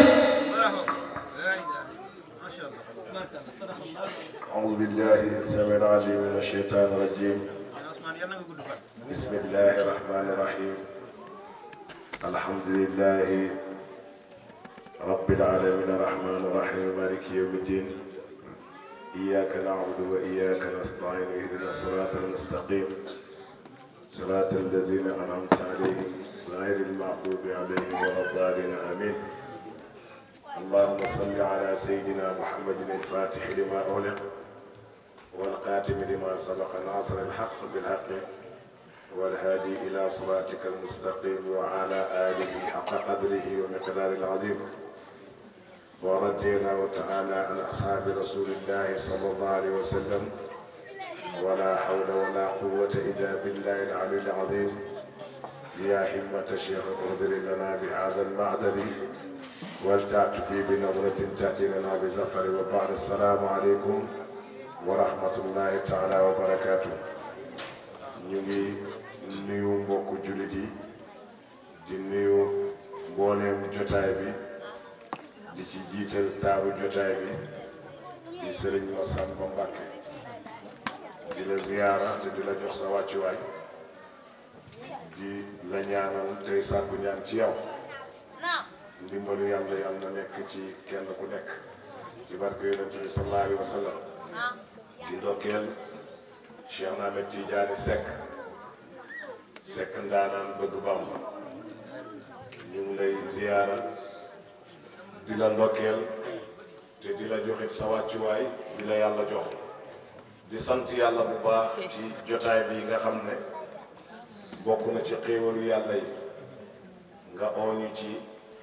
[SPEAKER 8] أعوذ بالله السميع العليم من الشيطان الرجيم بسم الله الرحمن الرحيم الحمد لله رب العالمين الرحمن الرحيم مالك يوم الدين إياك نعبد وإياك نستعين اهدنا الصراط المستقيم صراط الذين أنعمت عليهم غير المغضوب عليهم ولا الضالين آمين اللهم صل على سيدنا محمد الفاتح لما أغلق والقاتم لما سبق ناصر الحق بالحق والهادي إلى صراطك المستقيم وعلى آله حق قدره ومقدار العظيم ورضي الله تعالى عن أصحاب رسول الله صلى الله عليه وسلم ولا حول ولا قوة إلا بالله العلي العظيم يا همة شيخ اغفر لنا بهذا المعدل ولتأتي بنظرة تأتي لنا بظفر وبعد السلام عليكم ورحمة الله تعالى وبركاته ñu ngi nuyu mbokku jullit yi di nuyu mbooleem jotaay bi di ci jiital taabu jotaay bi di sëriñ Massamba Mbacke di la ziyaara te di la jox sa wàccuwaay di la ñaanal tey sàkku ñaan ci yow ndimbalu yàlla yàlla na nekk ci kenn ku nekk ci barke yonent bi sallallahu alayhi wa sallam di ndokkeel Cheikh Ahmed Tidiane Seck Seck ndaanaan bëgg Bamba ñu ngi lay ziyaara di la ndokkeel te di la joxit sa wàccuwaay di la yàlla jox di sant yàlla bu baax ci jotaay bi nga xam ne bokk na ci xéewalu yàlla yi nga ooñu ci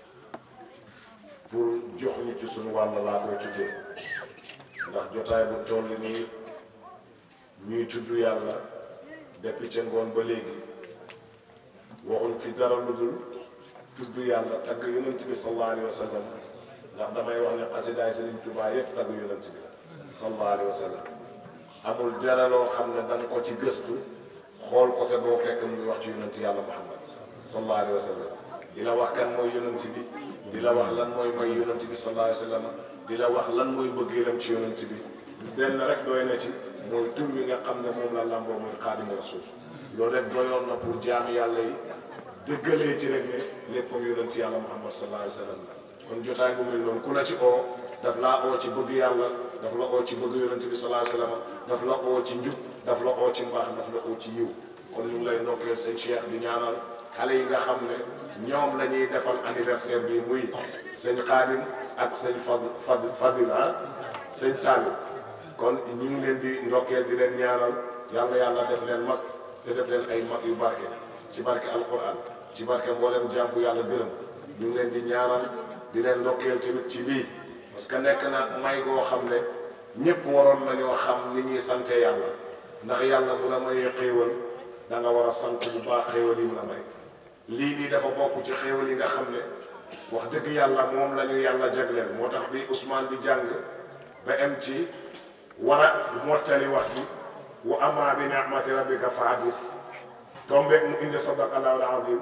[SPEAKER 8] pour jox ñu ci suñu wàll laa koy tuddee ndax jotaay bu toll nii ñuy tudd yàlla depuis ca ngoon ba léegi waxuñ fi dara lu dul tudd yàlla tagg yonent bi sallallahu alayhi wa sallam ndax damay wax ne xasidaay Sëriñ Tuubaa yëpp tagg yonent bi sallallahu alayhi wa sallam amul dara loo xam ne da nga ko ci gëstu xool ko te doo fekk mu ngi wax ci yonent yàlla muhammad sallallahu alayhi wa sallam di la wax kan mooy yonent bi di la wax lan mooy mooy yonent bi sallallahu alayhi wa sallam di la wax lan mooy bëggeelam ci yonent bi benn rek doy na ci mooy tur wi nga xam ne moom la lamboo mooy xaadimu rasul loolu rek doyoon na pour jaami yàlla yi dëggalee ci rek ne léppam yonent yàlla muhammad sallallahu alayhi wa sallam kon jotaay bu mel noonu ku la ci oo daf laa oo ci bëgg yàlla daf la oo ci bëgg yonent bi sallallahu alayhi wa sallam daf la oo ci njub daf la oo ci mbaax daf la oo ci yiw kon ñu ngi lay ndokkeel sëñ Cheikh di ñaanal xale yi nga xam ne ñoom la ñuy defal anniversaire bi muy sëñ Xaadim ak sëñ Fad Fad Fadil ah sëñ Saliou kon ñu ngi leen di ndokkeel di leen ñaanal yàlla yàlla def leen mag te def leen ay mag yu barke ci barke alquran ci barke mboolem jaam bu yàlla gërëm ñu ngi leen di ñaanal di leen ndokkeel tamit ci lii parce que nekk na may goo xam ne ñëpp waroon nañoo xam ni ñuy sante yàlla ndax yàlla bu la mayee xéewal da nga war a sant bu baax xéewal yi mu la may lii nii dafa bokk ci xéewal yi nga xam ne wax dëgg yàlla moom la ñu yàlla jagleel moo tax bi Ousmane di jàng ba am ci war a mottali wax ji wa amma bi ni'mati rabbika fa hadis tombeeg mu indi sadaqallahu al-azim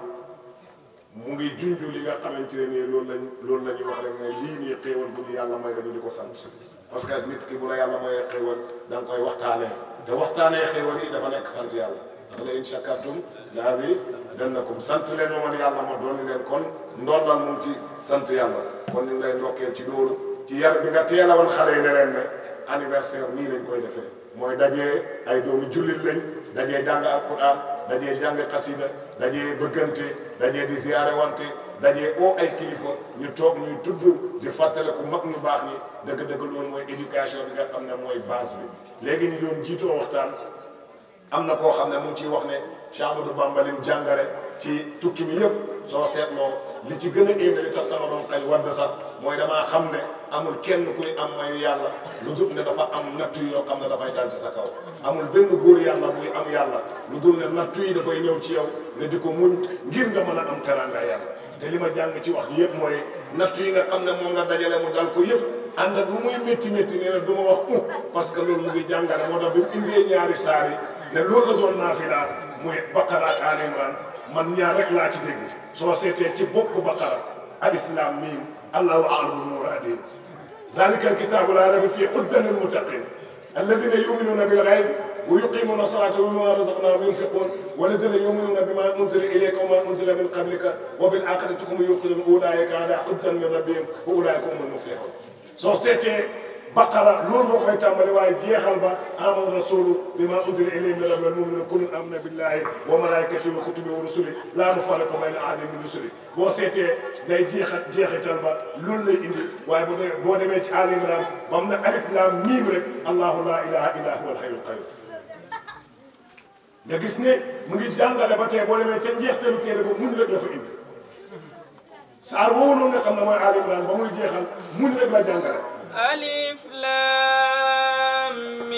[SPEAKER 8] mu ngi junju li nga xamante ne nii loolu lañ loolu la ñuy wax rek ne lii nii xéewal bu ñu yàlla may dañu di ko sant parce que nit ki bu la yàlla mayee xéewal da nga koy waxtaanee te waxtaanee xéewal yi dafa nekk sant yàlla ndax la in shakartum la azidannakum sant leen ma man yàlla ma doon leen kon ndollal moom ci sant yàlla kon ñu ngi lay ndokkeel ci loolu ci yar bi nga teel a woon xale yi ne leen ne anniversaire nii lañ koy defee mooy dajee ay doomu jullit lañ dajee jàng alquran dajee jàng xasida dajee bëggante dajee di ziyaare wante dajee oo ay kilifa ñu toog ñuy tudd di fàttaliku mag ñu baax ñi dëgg-dëgg loolu mooy éducation bi nga xam ne mooy base bi léegi ñu doon jiitoo waxtaan am na koo xam ne mu ngi ciy wax ne Cheikh Amadou Bamba lim jàngare ci tukki mi yëpp soo seetloo li ci gën a éeme li tax sama doon xel wadd sax mooy damaa xam ne amul kenn kuy am mayu yàlla lu dul ne dafa am nattu yoo xam ne dafay dal ci sa kaw amul benn góor yàlla buy am yàlla lu dul ne nattu yi dafay ñëw ci yow ne di ko muñ ngir nga mën a am teranga yàlla te li ma jàng ci wax ji yëpp mooy nattu yi nga xam ne moom nga dajale mu dal ko yëpp ànd ak lu muy métti métti nee na du ma wax u parce que loolu mu ngi jàngale moo tax bi mu indee ñaari saar yi ne loolu la doon naafila muy Baqara ak Ali Imran man ñaar rek laa ci dégg soo seetee ci bopp Baqara alif laam miim allahu a'lamu bi muraadihi zalika alkitaabu laa rayba fiihi hudan lil muttaqiin alladina yuminuuna bil ghayb wa yuqimuuna salata wa mimma razaqnahum yunfiqun walladina yuminuuna bima unzila ilayka wa ma unzila min qablika wa bil axirati hum yuqinuun ulaika ala hudan min rabbihim wa ulaika humul muflihun soo seetee baqara loolu moo koy tàmbali waaye jeexal ba amana rasulu bima unzila ilayhi min rabbil mu'minuna kullun amana billahi wa malaikatihi wa kutubihi wa rusuli la nufarriqu bayna ahadin min rusuli boo seetee day jeexat jeexital ba loolu lay indi waaye bu dee boo demee ci Ali Imran ba mu ne alif laam miim rek allahu la ilaha illa huwa alhayyul qayyum nga gis ne mu ngi jàngale ba tey boo demee ca njeextalu téere ba muñ rek la fa indi saar woowu noonu nga xam ne mooy Ali Imran ba muy jeexal muñ rek la jàngale
[SPEAKER 7] ألف لام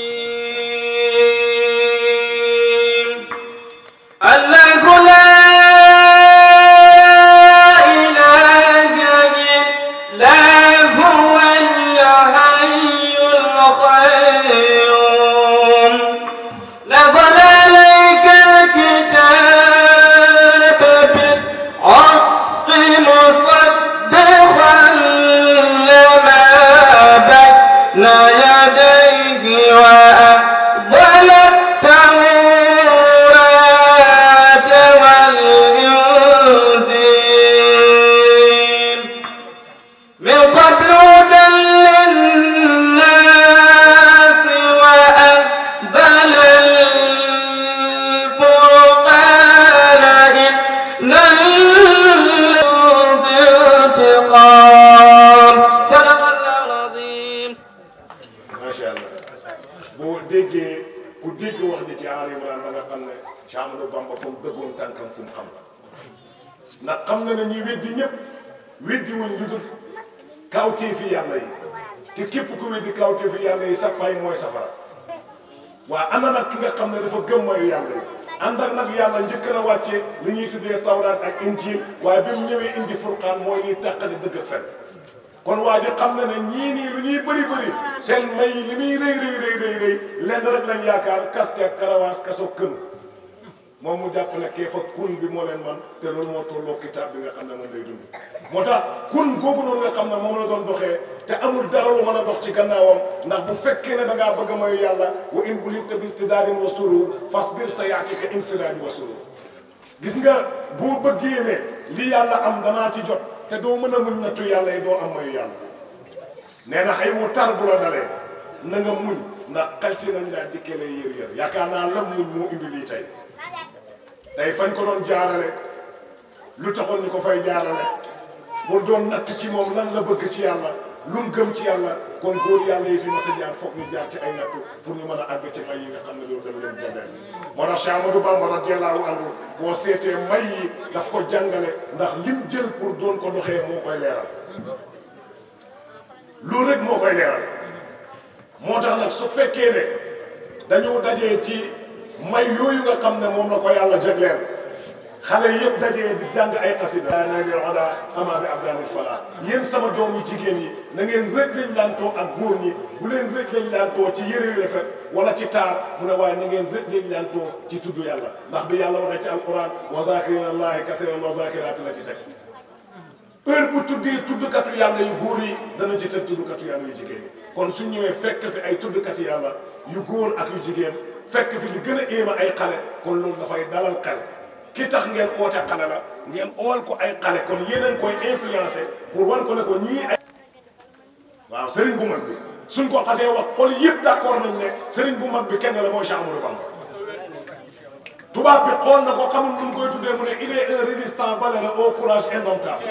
[SPEAKER 7] ميم الله لا إله إلا هو الحي القيوم نزل عليك الكتاب بالحق مصدقا لما بين يديه وأنزل التوراة والإنجيل من قبل هدى للناس وأنزل الفرقان إن الذي انتقام صدق الله العظيم
[SPEAKER 8] macha allah boo déggee ku dégg wax ji ci Ali Imran da nga xam ne Cheikh Amadou Bamba fu mu dëggoon tànkam fu mu xam ndax xam na ne ñuy weddi ñëpp weddi wuñ lu dul kawteefi yàlla yi te képp ku weddi kawteefi yàlla yi sa pay mooy safara waa ana nag ki nga xam ne dafa gëm mooy yàlla yi ànd ak nag yàlla njëkk na wàcce li ñuy tuddee tawraat ak injiil waaye bi mu ñëwee indi furqaan mooy ñuy tàqali dëgg ak fen kon waa ji xam na ne ñii nii lu ñuy bëri bëri seen may li muy rëy rëy rëy rëy yi lenn rek lañ yaakaar casquette karawaas kaso kënu moom mu jàpp ne kee fa kun bi moo leen man te loolu moo tolloo kitaab bi nga xam ne moom lay dund moo tax kun googu noonu nga xam ne moom la doon doxee te amul dara lu mën a dox ci gannaawam ndax bu fekkee ne da ngaa bëgg a mayu yàlla wa in bulitta bi istidaadin wa surur fasbir sa yaatika infiraadi wa surur gis nga boo bëggee ne li yàlla am danaa ci jot te doo mën a muñ nattu yàlla yi doo am mayu yàlla nee na xëy wu tar bu la dalee na nga muñ ndax xel si nañ laa dikkee lay yër yër yaakaar naa lam muñ moo indi lii tey tey fañ ko doon jaarale lu taxoon ñu ko fay jaarale pour doon natt ci moom lan la bëgg ci yàlla lu mu gëm ci yàlla kon góor yàlla yi fi mas a jaar foog ñu jaar ci ay nattu pour ñu mën a àgg ci may yi nga xam ne loolu dañ leen jàngale moo tax Cheikh Amadou Bamba radiyallahu anhu boo seetee may yi daf ko jàngale ndax lim jël pour doon ko doxee moo koy leeral loolu rek moo koy leeral moo tax nag su fekkee ne dañu dajee ci may yooyu nga xam ne moom la ko yàlla jagleel xale yëpp dajee di jàng ay xasida daa naa leen oda ama bi abdanil fala yéen sama doomu jigéen yi na ngeen rëj lañ laantoo ak góor ñi bu leen rëj lañ laantoo ci yëre yu rafet wala ci taar mu ne waaye na ngeen rëj lañ laantoo ci tudd yàlla ndax bi yàlla waxee ci alquran wa zakirina allahi kasiran wa zakirati la ci teg heure bu tuddee tuddkatu yàlla yu góor yi dana ci teg tuddkatu yàlla yu jigéen yi kon suñ ñëwee fekk fi ay tuddkati yàlla yu góor ak yu jigéen fekk fi li gën a éema ay xale kon loolu dafay dalal xel ki tax ngeen oote xale la ngeen ool ko ay xale kon yéeneen koy influencé pour wan ko ne ko ñii ay waaw sëriñ bu mag bi suñ ko xasee wax xol yëpp d'accord nañ ne sëriñ bu mag bi kenn la mooy Cheikh Amadou Bamba tubaab bi xool na ko xamul nu mu koy tuddee mu ne il est un résistant valeureux au courage indomptable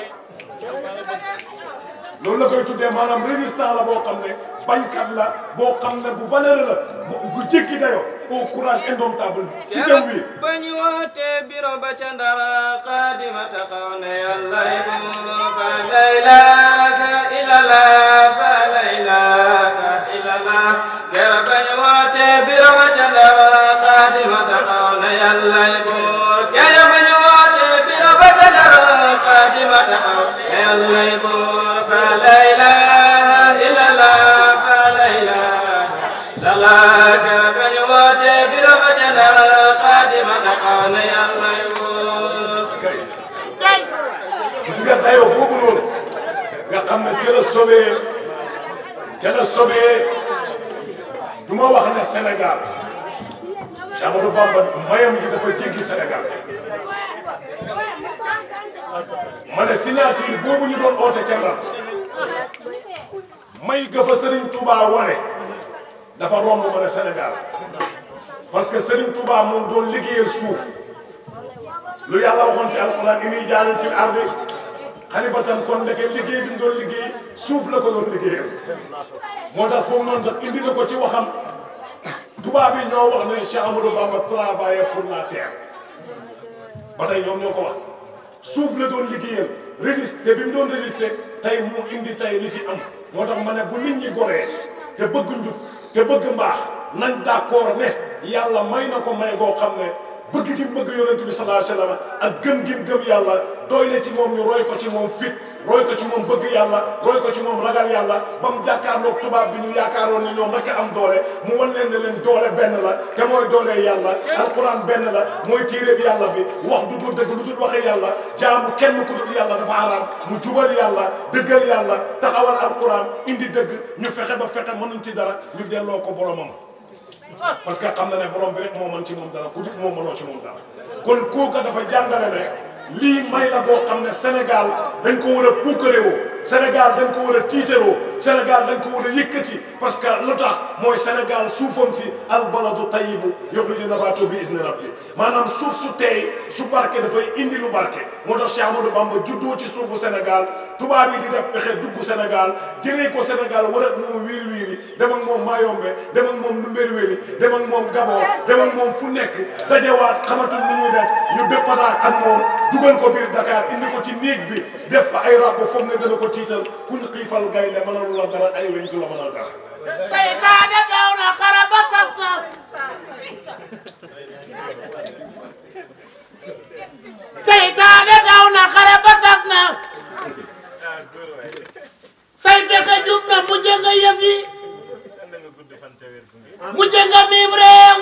[SPEAKER 8] loolu la koy tuddee maanaam résistant la boo xam ne bañkat la boo xam ne bu valeureux la bu jéggi dayo au courage indomptable si jëm wi
[SPEAKER 7] bañ woote biro ba ca ndara xaadima taxaw ne yàlla fa la ilaha illallah fa la ilaha illallah kera bañ woote biro ba ca ndara xaadima taxaw ne yàlla buur kera bañ woote biro ba ca ndara xaadima taxaw ne yàlla buur fa la ilaha illallah fa la ilaha illallah kera bañ woote biro ba ca ndara xaadima taxaw ne yàlla buur
[SPEAKER 8] gis nga dayoo boobu noonu nga xam ne ca la sobee ca la sobee du ma wax ne Sénégal Cheikh Amadou Bamba mayam gi dafa jéggi Sénégal ma ne signature boobu ñu doon oote ca Ndar may ga fa Serigne Touba wane dafa romb ma ne Sénégal parce que Serigne Touba moom doon liggéeyal suuf lu yàlla waxoon ci alquran inni jaalin fil ardi xalifatan kon ndeke liggéey bi mu doon liggéey suuf la ko doon liggéeyal moo tax foofu noonu sax indi na ko ci waxam tubaab yi ñoo wax ne Cheikh Amadou Bamba travaillait pour la terre ba tey ñoom ñoo ko wax suuf la doon liggéeyal résister bi mu doon résister tey mu indi tey li fi am moo tax ma ne bu nit ñi goree te bëgg njub te bëgg mbaax nañ d'accord ne yàlla may na ko may goo xam ne bëgg gi mu bëgg yonent bi sallallahu alayhi wa sallam ak gëm gi mu gëm yàlla doy na ci moom ñu roy ko ci moom fit roy ko ci moom bëgg yàlla roy ko ci moom ragal yàlla ba mu jàkkaarloog tubaab bi ñu yaakaaroon ne ñoom rek am doole mu wan leen ne leen doole benn la te mooy doole yàlla alquran benn la mooy téere bi yàlla bi wax du dul dëgg lu dul waxee yàlla jaamu kenn ku dul yàlla dafa araam mu jubal yàlla dëggal yàlla taxawal alquran indi dëgg ñu fexe ba fexe mënuñ ci dara ñu delloo ko boromam parce que xam na ne borom bi rek moo mën ci moom dara ku dul moom mënoo ci moom dara kon kooka dafa jàngale ne lii may la boo xam ne Sénégal dañ ko war a puukarewoo Sénégal dañ ko war a tiitaroo Sénégal dañ ko war a yëkkati parce que lu tax mooy Sénégal suufam si albaladu tayibu yuxriju nabaatu bi izni rabbi maanaam suuf su teey su barke dafay indi lu barke moo tax Cheikh Amadou Bamba juddoo ci suufu Sénégal tubaab yi di def pexe dugg Sénégal jëlee ko Sénégal war ak moom wiiri wiiri dem ak moom Mayombe dem ak moom Mbéréwéli dem ak moom Gabon dem ak moom fu nekk dajewaat xamatul ni ñuy def ñu déppanaat ak moom dugal ko biir Dakar indi ko ci néeg bi def fa ay rab foog nga gën a ko tiital kuñ xiifal gaynde mënalu la dara ay weñ du la mënal dara
[SPEAKER 6] seytaane daw na xara ba tas na seytaane daw na xara ba tas na say pexe jum na mu jënga yëf yi mujj nga miim réew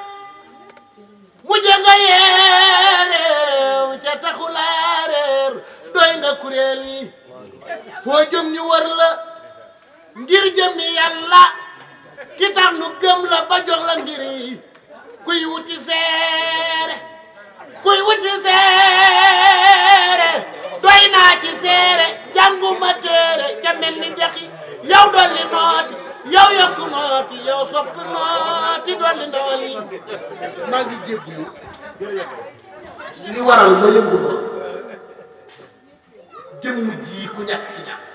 [SPEAKER 6] mujj nga yeereew ca taxulaa réer doy nga kuréel yi foo jëm ñu wër la ngir jëmi yàlla ki tax nu gëm la ba jox la ngir yi kuy wuti seere kuy wuti seere doy naa ci seere jànguma téere ca mel ni dexi yow dolli nooti yow yokku nooti yow soppi nooti dolli ndawal yi maa ngi jéggulu li waral ma yëngu ma jëmm ji ku ñàkk ki ñàkk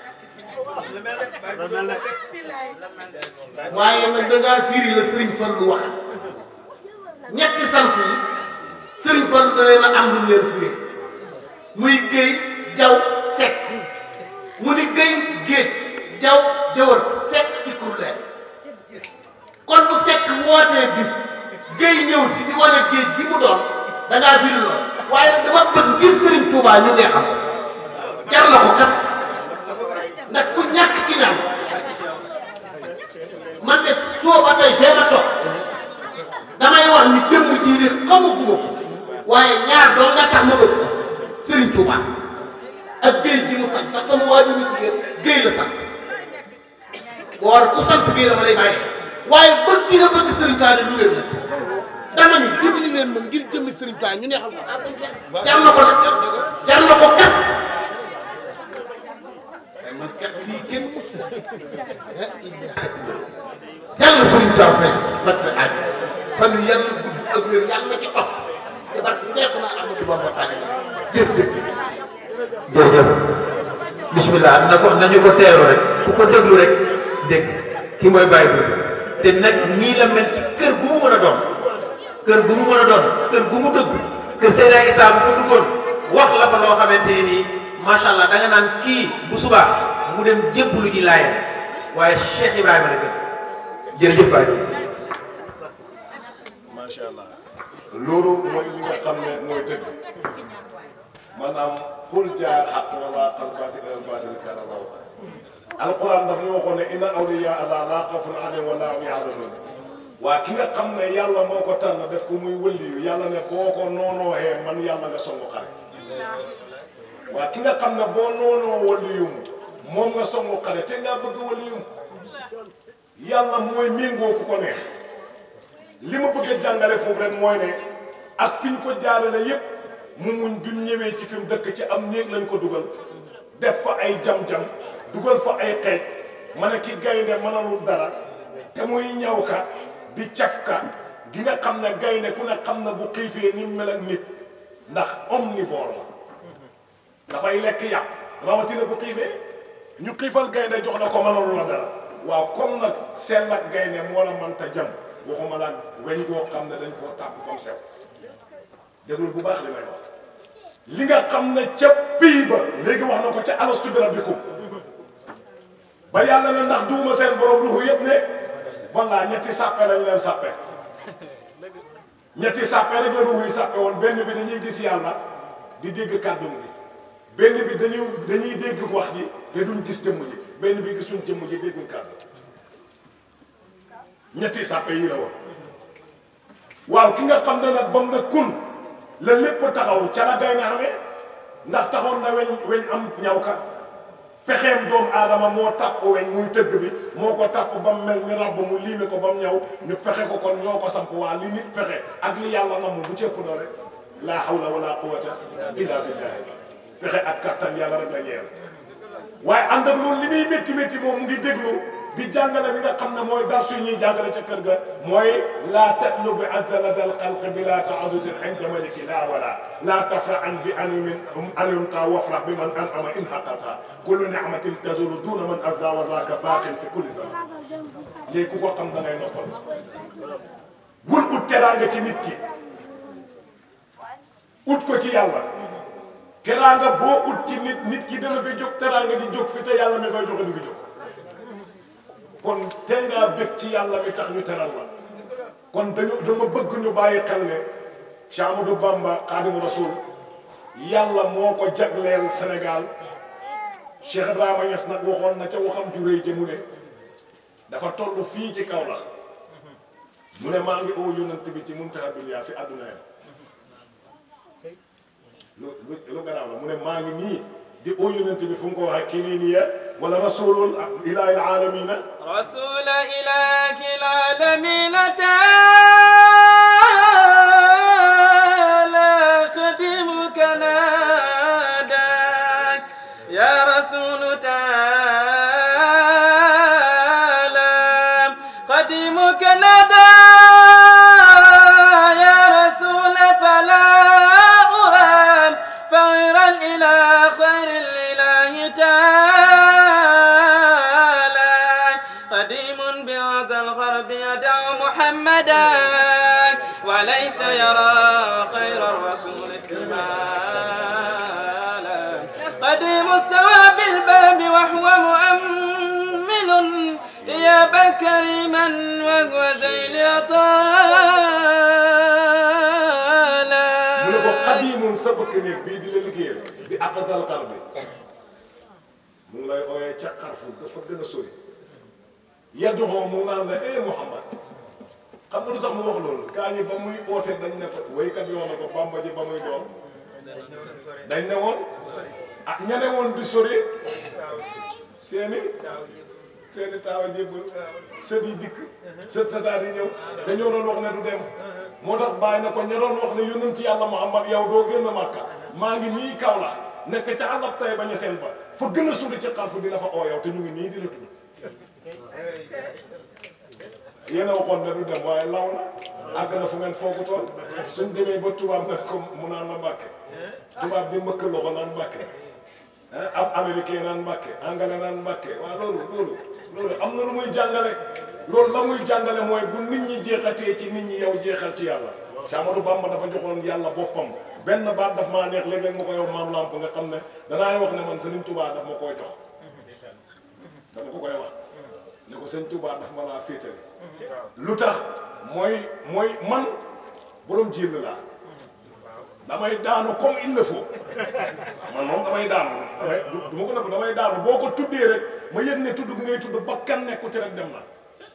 [SPEAKER 6] waaye nag da ngaa firi la Sëriñ Fallu wax ñetti sant yi Sëriñ Fallu da leen a am lu leen firi muy géy jaw sekk mu ni géy géej jaw jëwal sekk si kur leen kon bu sekk wootee bis géy ñëw ci di wane géej gi mu doon da ngaa firi lool waaye nag dama bëgg ngir Sëriñ Tuubaa ñu neexal ko jar na ko kat ndax ku ñàkk ki ñaan man de soo ba tey fee ma toog damay wax ni jëmm ji de xamaguma ko waaye ñaar doon nga tax ma bëgg ko Serigne Touba ak géej gi mu sant ndax sama waajur mu jigéen géej la sant boo war ku sant géej dama lay bàyyi waaye bëgg gi nga bëgg Serigne Touba lu wér la dama ni dimbali leen ma ngir jëmmi Serigne Touba ñu neexal ko jar na ko nag jar na ko kat man kat lii kenn mus ko yàlla Serigne Touba fay fat sa aaj fan yu yàlla gudd ak wér yàlla na ci topp te barke seeku naa Amadou Bamba tànn jërëjëf
[SPEAKER 1] jërëjëf bismillah na ko nañu ko teeru rek ku ko déglu rek dégg ki mooy bàyyi bi te nag nii la mel ci kër gu mu mën a doon kër gu mu mën a doon kër gu mu dëgg kër Seydina Issa bu fa duggoon wax la fa loo xamante ni nii macha allah da nga naan kii bu subaa mu dem jébbalu ji laayam waaye Cheikh Ibrahima la gën jërëjëf Baye
[SPEAKER 8] macha allah loolu mooy li nga xam ne mooy dëgg maanaam xul jaar xaq wala qal baatil al baatil kaana zahuuqa alquran daf ñu waxoon ne inna awliya allah laa xawfun alayhim wa laa hum yaxzanuun waa ki nga xam ne yàlla moo ko tànn def ko muy wëlliyu yàlla ne boo ko noonooxee man yàlla nga songu xare waa ki nga xam ne boo noonoo wëlliyum moom nga songu xare te ngaa bëgg wëlliyum yàlla mooy méngoo ku ko neex li ma bëgg a jàngale foofu rek mooy ne ak fi ñu ko jaarale yépp mu muñ bi mu ñëwee ci fi mu dëkk ci am néeg lañ ko dugal def fa ay jam-jam dugal fa ay xeej ma ne ki gaynde mënalul dara te muy ñaw ka di caf ka gi nga xam ne gaynde ku ne xam na bu xiifee ni mel ak nit ndax omnivore la dafay lekk yàpp rawatina bu xiifee ñu xiifal gaynde jox la ko mënalul la dara waaw comme nag sell ak gaynde moo la mënta jam waxuma la weñ goo xam ne dañ koo tàpp comme sew déglul bu baax li may wax li nga xam ne ca pii ba léegi wax na ko ca alastu bi rabbikum ba yàlla ne ndax duuma seen borom ruuxu yëpp ne walla ñetti sàppe lañ leen sàppe ñetti sàppe rek la ruuxu yi sàppe woon benn bi dañuy gis yàlla di dégg kàddum gi benn bi dañuy dañuy dégg wax ji te duñ gis jëmm ji benn bi gisuñ jëmm ji dégguñ kàddu ñetti sàppe yi la woon waaw ki nga xam ne nag bam na kun la lépp taxaw ca la gay na amee ndax taxoon na weñ weñ am ñaw ka pexeem doomu aadama moo tàpp weñ muy tëgg bi moo ko tàpp ba mu mel ni ràbb mu liime ko ba mu ñaw ñu fexe ko kon ñoo ko samp waa li nit fexe ak li yàlla namm bu cëpp doole laa hawla wala quwwata illa billahi fexe ak kattan yàlla rek la ñeel waaye ànd ak loolu li muy métti métti moom mu ngi déglu di jàngale li nga xam ne mooy dar suy ñuy jàngale ca kër ga mooy laa tatlu bi antala dal xalq bi laa taadudin inda maliki laa wala laa tafra an bi animin animta wafra bi man an ama in xaqata kullu nicmatin tazulu duna man azda wa zaaka baaxin fi kulli zaman léegi ku ko xam da ngay noppal bul ut teraanga ci nit ki ut ko ci yàlla teraanga boo ut ci nit nit ki dana fi jóg teraanga di jóg fi te yàlla mi koy joxe du fi jóg kon tey ngaa bëgg ci yàlla mi tax ñu teral la kon dañu dama bëgg ñu bàyyi xel ne Cheikh Amadou Bamba Xaadimu Rasul yàlla moo ko jagleel Sénégal Cheikh Ibrahima Niass nag waxoon na ca waxam ju rëy ja mu ne dafa toll fii ci kaw la mu ne maa ngi oo yonent bi ci muntaha dunya fi àdduna yam lu lu lu garaaw la mu ne maa ngi nii di oo yonent bi fu mu ko waxee kiliniya wala rasulul ilahi alamina
[SPEAKER 7] رسول إله العالمين تعالى قديمك ناداك يا رسول تعالى قديمك نادى يا رسول فلا أرام فغيرا إلى خير الإله تعالى قديم بهذا الغرب يدعو محمدا وليس يرى خير الرسول استمالا قديم السوى بالباب وهو مؤمل يا بكريما وهو ذيل طالا
[SPEAKER 8] mu ne ko xadimun sa bëkk néeg bii di la liggéeyal di aqsal xar bi mu ngi lay ooyee ca xarfu dafa gën a sori yaddu xoo mu ngi naan la eh Muhammad xam nga lu tax mu wax loolu gaa ñi ba muy oote dañ ne ko waykat yoo na ko Bamba ji ba muy doon dañ ne woon ah ñane woon di sori seeni seeni taawa jébbal sët yi dikk sët sëtaat yi ñëw te ñoo doon wax ne du dem moo tax bàyyi na ko ña doon wax ne yonent ci yàlla Muhammad yow doo génn Màkka maa ngi nii kaw la nekk ca àllab tay bañ a seen ba fa gën a sori ci xarfu di la fa oo yow te ñu ngi nii di la tudd yéen a waxoon ne du dem waaye law na àgg na fu ngeen foogutoon suñ demee ba tubaab nag ko mu naan la mbàkke tubaab bi mbëkk loxo naan mbàkke ab américain naan mbàkke anglais naan mbàkke waaw loolu loolu loolu am na lu muy jàngale loolu la muy jàngale mooy bu nit ñi jeexatee ci nit ñi yow jeexal ci yàlla Cheikh Amadou Bamba dafa joxoon yàlla boppam benn baat daf maa neex léeg-léeg ma ko yow maam lamp nga xam ne danaay wax ne man Sëriñ Tuubaa daf ma koy jox dama ko koy wax ne ko Sëriñ Tuubaa daf ma laa féetale lu tax mooy mooy man borom jël laa damay daanu comme il le faut man moom damay daanu damay du ma ko nëbb damay daanu boo ko tuddee rek ma yëg ne tudd gi ngay tudd bakkan nekku ci rek dem na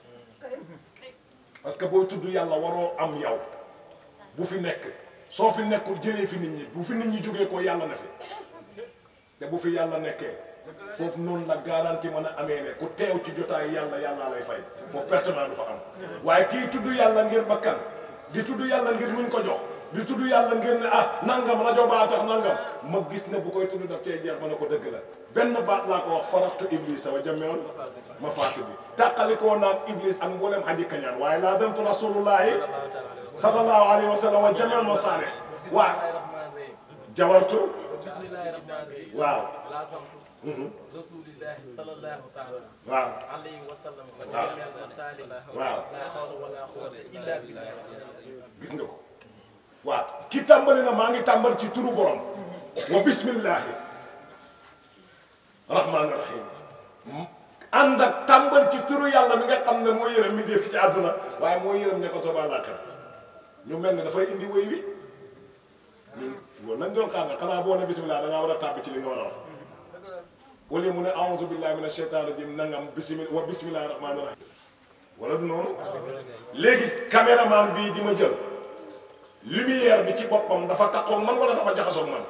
[SPEAKER 8] parce que booy tudd yàlla waroo am yow bu fi nekk soo fi nekkul jëlee fi nit ñi bu fi nit ñi jógee ko yàlla na fi te bu fi yàlla nekkee foofu noonu la garanti mën a amee ne ku teew ci jotaay yàlla yàlla lay fay foofu pertement du fa am waaye kii tudd yàlla ngir bakkan di tudd yàlla ngir muñ ko jox di tudd yàlla ngir ne ah nangam rajo baa tax nangam ma gis ne bu koy tudd daf cee jeex ma ne ko dëgg la benn baat laa ko wax faraxtu iblis wa jamewoon ma faati bi tàqalikoo naag iblis ak mboolem aji kañaan waaye laazamtu rasulullahi sallallahu alayhi wa sallam wa jamewoon ma saane waa jawartu waaw
[SPEAKER 9] rasulillahi sallallahu taala
[SPEAKER 8] waaw
[SPEAKER 9] alayhi wa sallam wa
[SPEAKER 8] waaw
[SPEAKER 9] jami'al masalih
[SPEAKER 8] waaw
[SPEAKER 9] la hawla wala quwwata illa billah
[SPEAKER 8] gis nga ko waaw ki tàmbali na maa ngi tàmbali ci turu borom wa bismillahi rahmaani rahim ànd ak tàmbali ci turu yàlla mi nga xam ne moo yërëm mi def ci àdduna waaye moo yërëm ne ko soba àllaaxira ñu mel ne dafay indi wéy wi ñun loolu lañ doon xaar nga xanaa boo ne bismillah da ngaa war a tàbbi ci li nga war a wax wala mu ne a'uuzu billahi mina shaytaani rajim nangam bismillah wa bismillahi rahmaani rahim wala du noonu léegi caméraman bii di ma jël lumière bi ci boppam dafa takkoog man wala dafa jaxasoog man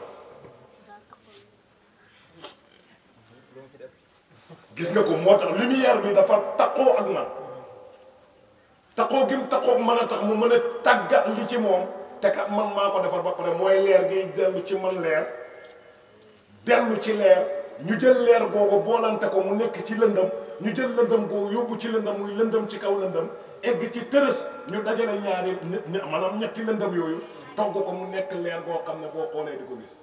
[SPEAKER 8] gis nga ko moo tax lumière bi dafa takkoo ak man takkoo gi mu takkoog man a tax mu mën a tàggat li ci moom te kat man maa ko defar ba pare mooy leer gi dellu ci man leer dellu ci leer ñu jël leer googu boolante ko mu nekk ci lëndëm ñu jël lëndëm googu yóbbu ci lëndëm muy lëndëm ci kaw lëndëm egg ci tërës ñu dajale ñaari ñe maanaam ñetti lëndëm yooyu togg ko mu nekk leer goo xam ne boo xoolee di ko gis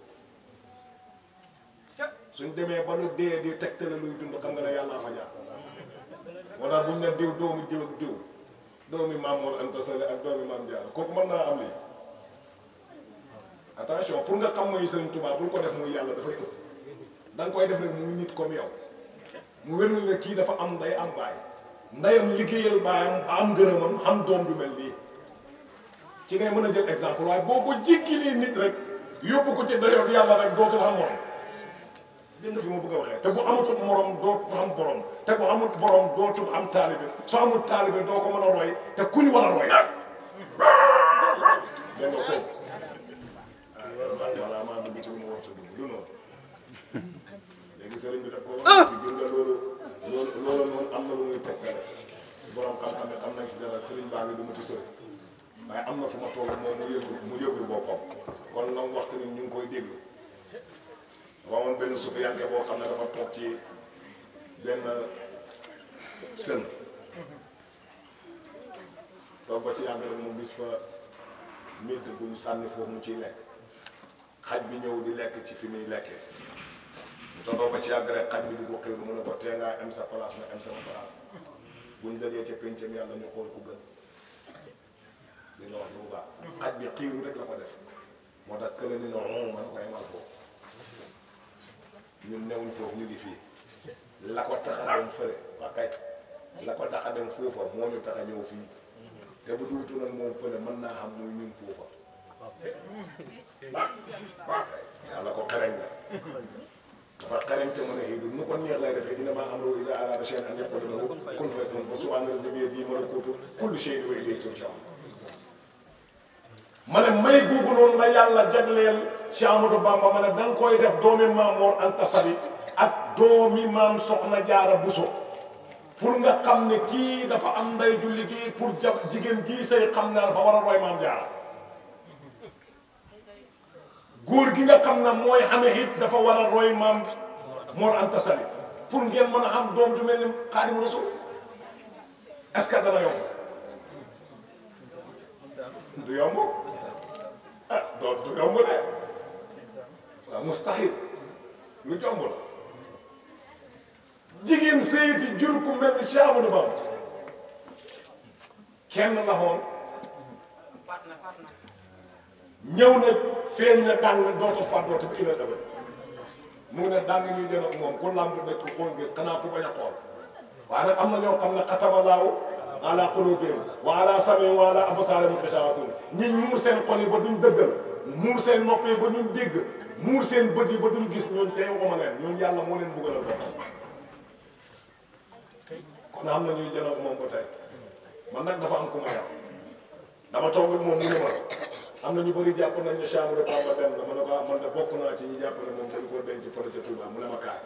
[SPEAKER 8] suñ demee ba lu dee di tegtale luy dund xam nga ne yàllaa fa jaar wala buñ ne diw doomi diw ak diw doomi Maam Mor Anta Sali ak doomi Maam Jaara kooku mën naa am lii attention pour nga xam mooy Sëriñ Tuubaa bul ko def muy yàlla dafay ëpp da nga koy def rek muy nit comme yow mu wér na ne kii dafa am nday am baay ndayam liggéeyal baayam am ngërëmam am doom du mel nii ci ngay mën a jël exemple waaye boo ko jéggilee nit rek yóbbu ko ci dayoog yàlla rek dootul am moom dégg nga fi ma bëgg a waxee te bu amatul morom dootul am borom te bu amul borom dootul am taalibe soo amul taalibe doo ko mën a roy te kuñ war a roy dégg nga ko voilà maa dugg ci lu ma war a dugg du noonu léegi sëriñ bi daf ko wax ci gis nga loolu loolu loolu noonu am na lu muy tegtale borom xam-xam ne xam nañ si dara sëriñ baa ngi du ma ci sëriñ waaye am na fu ma toll moom mu yëglu mu yëglu boppam kon nag waxtu ni ñu ngi koy déglu waawoon benn sufiyanke boo xam ne dafa toog ci benn sën toog ba ci yàgg rek mu gis fa médd bu ñu sànni foofu mu ciy lekk xaj bi ñëw di lekk ci fi muy lekkee mu toogoo ba ci yàgg rek xaj bi di ko xëy mu ne ko tee ngaa am sa place nga am sama place buñ dajee ca péncam yàlla ñu xool ku gën li nga wax lu baax xaj bi xiiru rek la ko def moo tax kële ni non man koy mal foofu ñun newuñ foofu ñu ngi fii la ko tax a dem fële waa kay la ko tax a dem foofa moo ñu tax a ñëw fii te bu duutu nag moom fële mën naa xam muy ñun foofa yàlla ko xereñ la dafa xereñ te mën a xiidu nu ko neex lay defee dina maa am loolu isa arada shay'an an yaqula lahu kun fayakun fa subhaana allazi biyadihi malakuutu kulli shay'in wa ilayhi turja'un ma ne may googu noonu la yàlla jagleel Cheikh Amadou Bamba ma ne da nga koy def doomi maam Mor Anta Sali ak doomi maam Soxna Jaara Buso pour nga xam ne kii dafa am nday ju liggéey pour ja jigéen jii say xam ne dafa war a roy maam Jaara góor gi nga xam ne mooy xamee it dafa war a roy maam Mor Anta Sali pour ngeen mën a am doom ju mel ni Xaadimu Rasuul est-ce que dana yomb du yomb ah doo du yomb de waaw mustahil lu jomb la jigéen seyti jur ku mel ni Cheikh Amadou Bamba kenn la xoon ñëw na feeñ na dàng dootul fàddoote ba ila daba mu ngi ne dàng ñuy jël ak moom ku làmb dëkk ko xool ngir xanaa ku bañ a xool waaye nag am na ñoo xam ne xatamalaaw ala qulubihim wa ala samihim wa ala absarihim ghishawatun ñi muur seen xol yi ba duñ dëggal muur seen nopp yi ba duñ dégg muur seen bët yi ba duñ gis ñooñ tey waxuma leen ñooñ yàlla moo leen buggalal boppam kon am na ñuy jënoog moom ba tey man nag dafa am ku ma yar dama toog ak moom mu ne ma am na ñu bëri jàpp nañ ne chambre de Bamba dem na ma ne ko ah man de bokk naa ci ñi jàpp ne moom dañ koo denc fële ca Touba mu ne ma kaay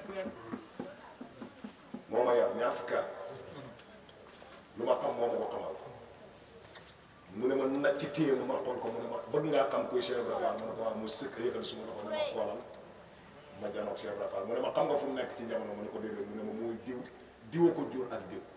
[SPEAKER 8] moo ma yar ñaar fukki at lu ma xam moo ma ko xamal mu ne ma nag ci téye ma xool ko mu ne ma bëgg ngaa xam kuy Cheikh Ibra Fall ma ne ko waaw mu sëkk yëkkati suma loxo ne ma xoolal ma janoog Cheikh Ibra Fall mu ne ma xam nga fu mu nekk ci jamono mu ne ko déedéet mu ne ma muy diw diwa ko jur ak diw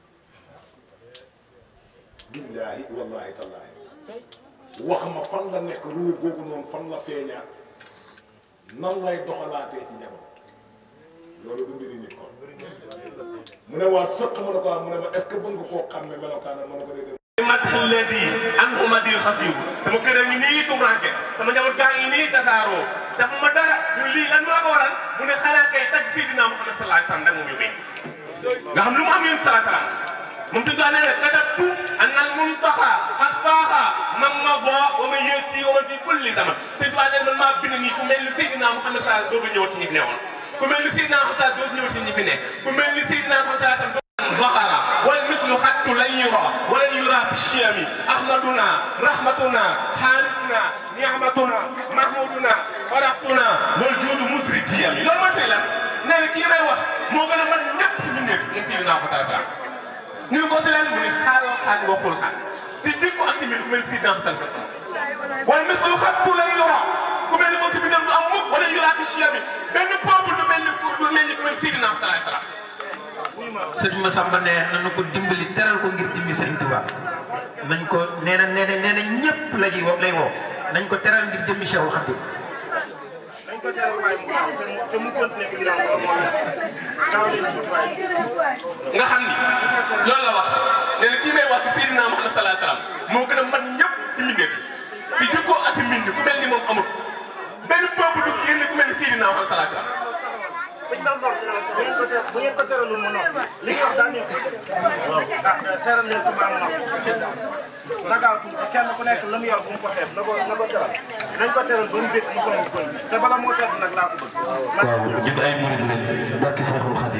[SPEAKER 8] billaahi wallaahi tallaahi wax ma fan la nekk ruu googu noonu fan la feeñaa nan lay doxalaatee ci jamono loolu du mbiri nit kon mu ne waat sëq ma ne ko mu ne ma est ce que bëgg nga koo xam ne melokaana ma ne ko déedéet
[SPEAKER 4] madh alladi anhu madil xasibu sama kër a ngi nii tumranke sama njaboot gaa ngi nii tasaaroo dafa ma dara ñu lii lan moo ko waral mu ne xanaa kay tag Seydina Muhammad sallallahu alayhi wa sallam da nga mu yóbbee nga xam lu mu am yéen sallallahu alayhi wa sallam moom si daa nee ne katabtu anna al muntaxa xat faaxa man ma boo wa ma yéeg si wa ma fi kulli zaman sëñ Tuubaa nee man maa bind nii ku mel ni Seydina Muhammad sallallahu alayhi wa sallam dooga ñëw ci ñi fi newoon ku mel ni Seydina Muhammad sallallahu alayhi wa sallam dooga ñëw ci ñi fi ne ku mel ni Seydina Muhammad sallallahu alayhi wa sallam ظهر والمثل خط لن يرى ولن يرى في الشام احمدنا رحمتنا حارتنا نعمتنا محمودنا فرحتنا والجود مسري الديام لو ما فعلا نانا كي may wax moo gën a mën ñëpp ci mbindeef moom Seydina Muhammad sallallahu alayhi wa sallam ñu ko ci leen mu ne xaaloo xaal waxul xaal si jikko ak si mbir ku mel Seydina Muhammad sallallahu alayhi wa sallam والمثل خط لن يرى ku mel ni moom si bindam du am mukk wala yura fi الشام benn peuple du mel ni du mel ni ku mel Seydina Muhammad sallallahu alayhi wa sallam
[SPEAKER 1] sëñ Massamba ne nañu ko dimbali teral ko ngir dimbi sëriñ Tuubaa nañ ko nee na nee na nee na ñëpp la ji lay woo nañ ko teral ngir jëmmi Cheikhul Khadim
[SPEAKER 2] dañ ko teral waaye mu gaaw te mu te mu continuer fi ginnaaw loolu moo nekk gaaw leen tuuti waaye
[SPEAKER 4] nga xam ni loolu la wax nee na kii may wax ci Seydina Muhammad sallallahu alayhi wa sallam moo gën a mat ñëpp ci mbindeef ci jikkoo ak ci mbind ku mel ni moom amul benn peuple du génn ku mel ni Seydina Muhammad sallallahu alayhi wa sallam
[SPEAKER 2] dañ doon doon bu ngeen ko ter bu ngeen ko teralul mu noppi li nga wax daa nekk waaw ah teral leen ko maa mu noppi
[SPEAKER 10] nagaaw tuuti kenn ku nekk la mu yor bu mu ko xeeb na ko na ko teral nañ ko teral ba mu bég mu sonn koñ te bala moo sedd nag laa ko bëgg
[SPEAKER 11] waaw ñun ay murid lañ barki Seexul Xadim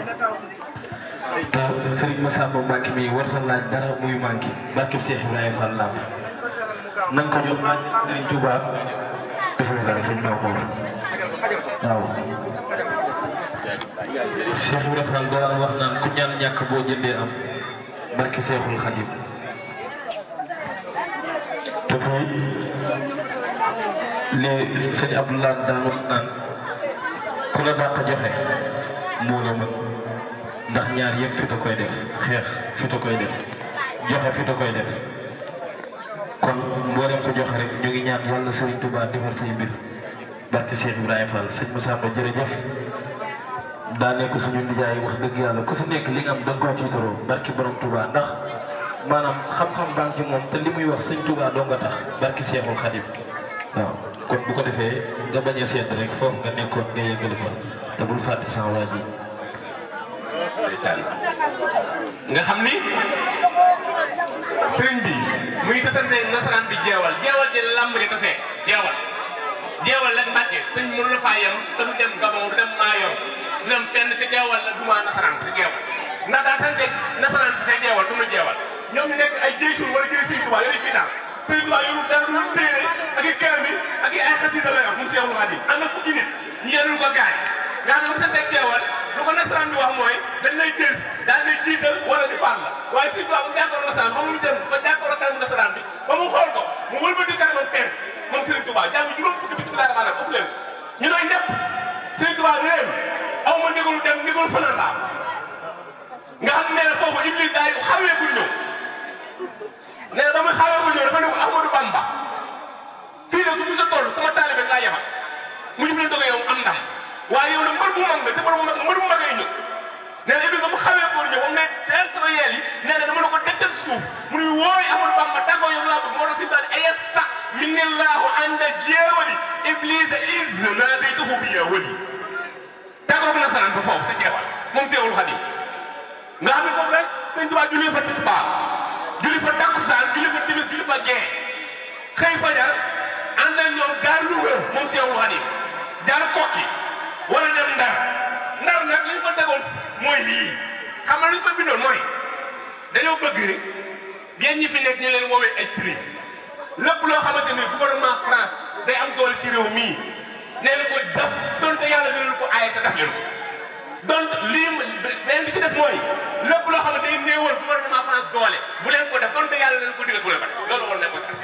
[SPEAKER 11] te Serigne Massamba Mbacke mi war sa laaj dara muy manqué barki Cheikh Ibrahima Fall Lamp nañ ko jox laaj Serigne Touba bismillah sëñ Maodo waaw Cheikh Ibrahima Fall daan wax naan ku ñaan ñàkk boo jëndee am barki Seexul Xadim te fii li sëñ Abdoulaye daan wax naan ku la dàq joxe moo la mën ndax ñaar yëpp fi da koy def xeex fi da koy def joxe fi da koy def kon mboolem ko joxe rek ñu ngi ñaan yàlla Serigne Touba defar say mbir barke Cheikh Ibrahima Fall sëñ Massamba jërëjëf daa nekk suñu nijaay wax dëgg yàlla ku si nekk li nga am da nga koo tiitaroo barke borom Touba ndax maanaam xam-xam baa ngi ci moom te li muy wax sëñ Touba doo nga tax barke Cheikhul Khadim waaw kon bu ko defee nga bañ a seet rek foofu nga nekkoon nga yëgali fa te bul fàtte sama waa ji
[SPEAKER 4] ndeysaan nga xam ni sëriñ bi muy tasante nasaraan bi jeewal jeewal ji làmb ji tase jeewal jeewal rek mbàkke sëñ mënu la faa yem te du dem Gabon du dem Maayor du dem fenn si jeewal la duma nasaraan si jeewal ndax daa sante nasaraan bi see jeewal du mu jeewal ñoom ñu nekk ay jëy suur wala jëri sëñ Tuubaa yori fii daal sëñ Tuubaa yoru dara lu téere ak i kaamil ak i ay xasida la yor moom Seexul Xaadim am na fukki nit ñu yenul ko gaañ nga xam ne bu sante jeewal lu ko nasaraan bi wax mooy dañ lay jël daal lay jiital wala di faat la waaye sëñ Tuubaa bu jàkkaarloo nasaraan xam mu dem ba jàkkaarloo kanam nasaraan bi ba mu xool ko mu wëlbati kanamam penk moom Sëriñ Tuubaa jàng juróom fukki bismillah rahmaan rahim ëpp leen ñu doy nepp Sëriñ Tuubaa bi leen aw ma ndigalu dem ndigalu fanaan laa nga xam ne foofu Iblis daay xawee ku ñëw nee na ba muy xawee ku ñëw dafa ne ko Ahmadou Bamba fii de ku mu sa toll sama taalibe laa yebal mu ñu fi leen doge yow am ndam waaye yow nag mbër bu mag nga te mbër bu mag mbër bu mag ay ñëw nee na Iblis ba mu xawee ko ñëw moom ne teel sama yeel yi nee na dama la ko tegtal suuf mu ne wooy Ahmadou Bamba tàggoo yow laa bëgg moo tax si daal ayes sax minillahu anda jeewali Iblis is naadaytuhu bi ya wali tàggoo na sanaan ba foofu sa jeewal moom Seexul Xadim nga xam ne foofu rek sëñ Tuubaa julli fa tisbaar julli fa takkusaan julli fa timis julli fa gee xëy fajar ànd ak ñoom jaar Louga moom Seexul Xadim jaar Kokki wala dem Ndar Ndar nag li ñu fa tegoon mooy lii xam nga lu ñu fa bindoon mooy dañoo bëgg yéen ñi fi nekk ñu leen woowee ay sëriñ lépp loo xamante ni gouvernement France day am doole ci réew mii nee na ko def donte yàlla dina ko aaye sa def leen ko donc lii beneen bi si def mooy lépp loo xam ne day néewal gouvernement France doole bu leen ko def donte yàlla leen ko digal su leen ko def loolu war nañ ko si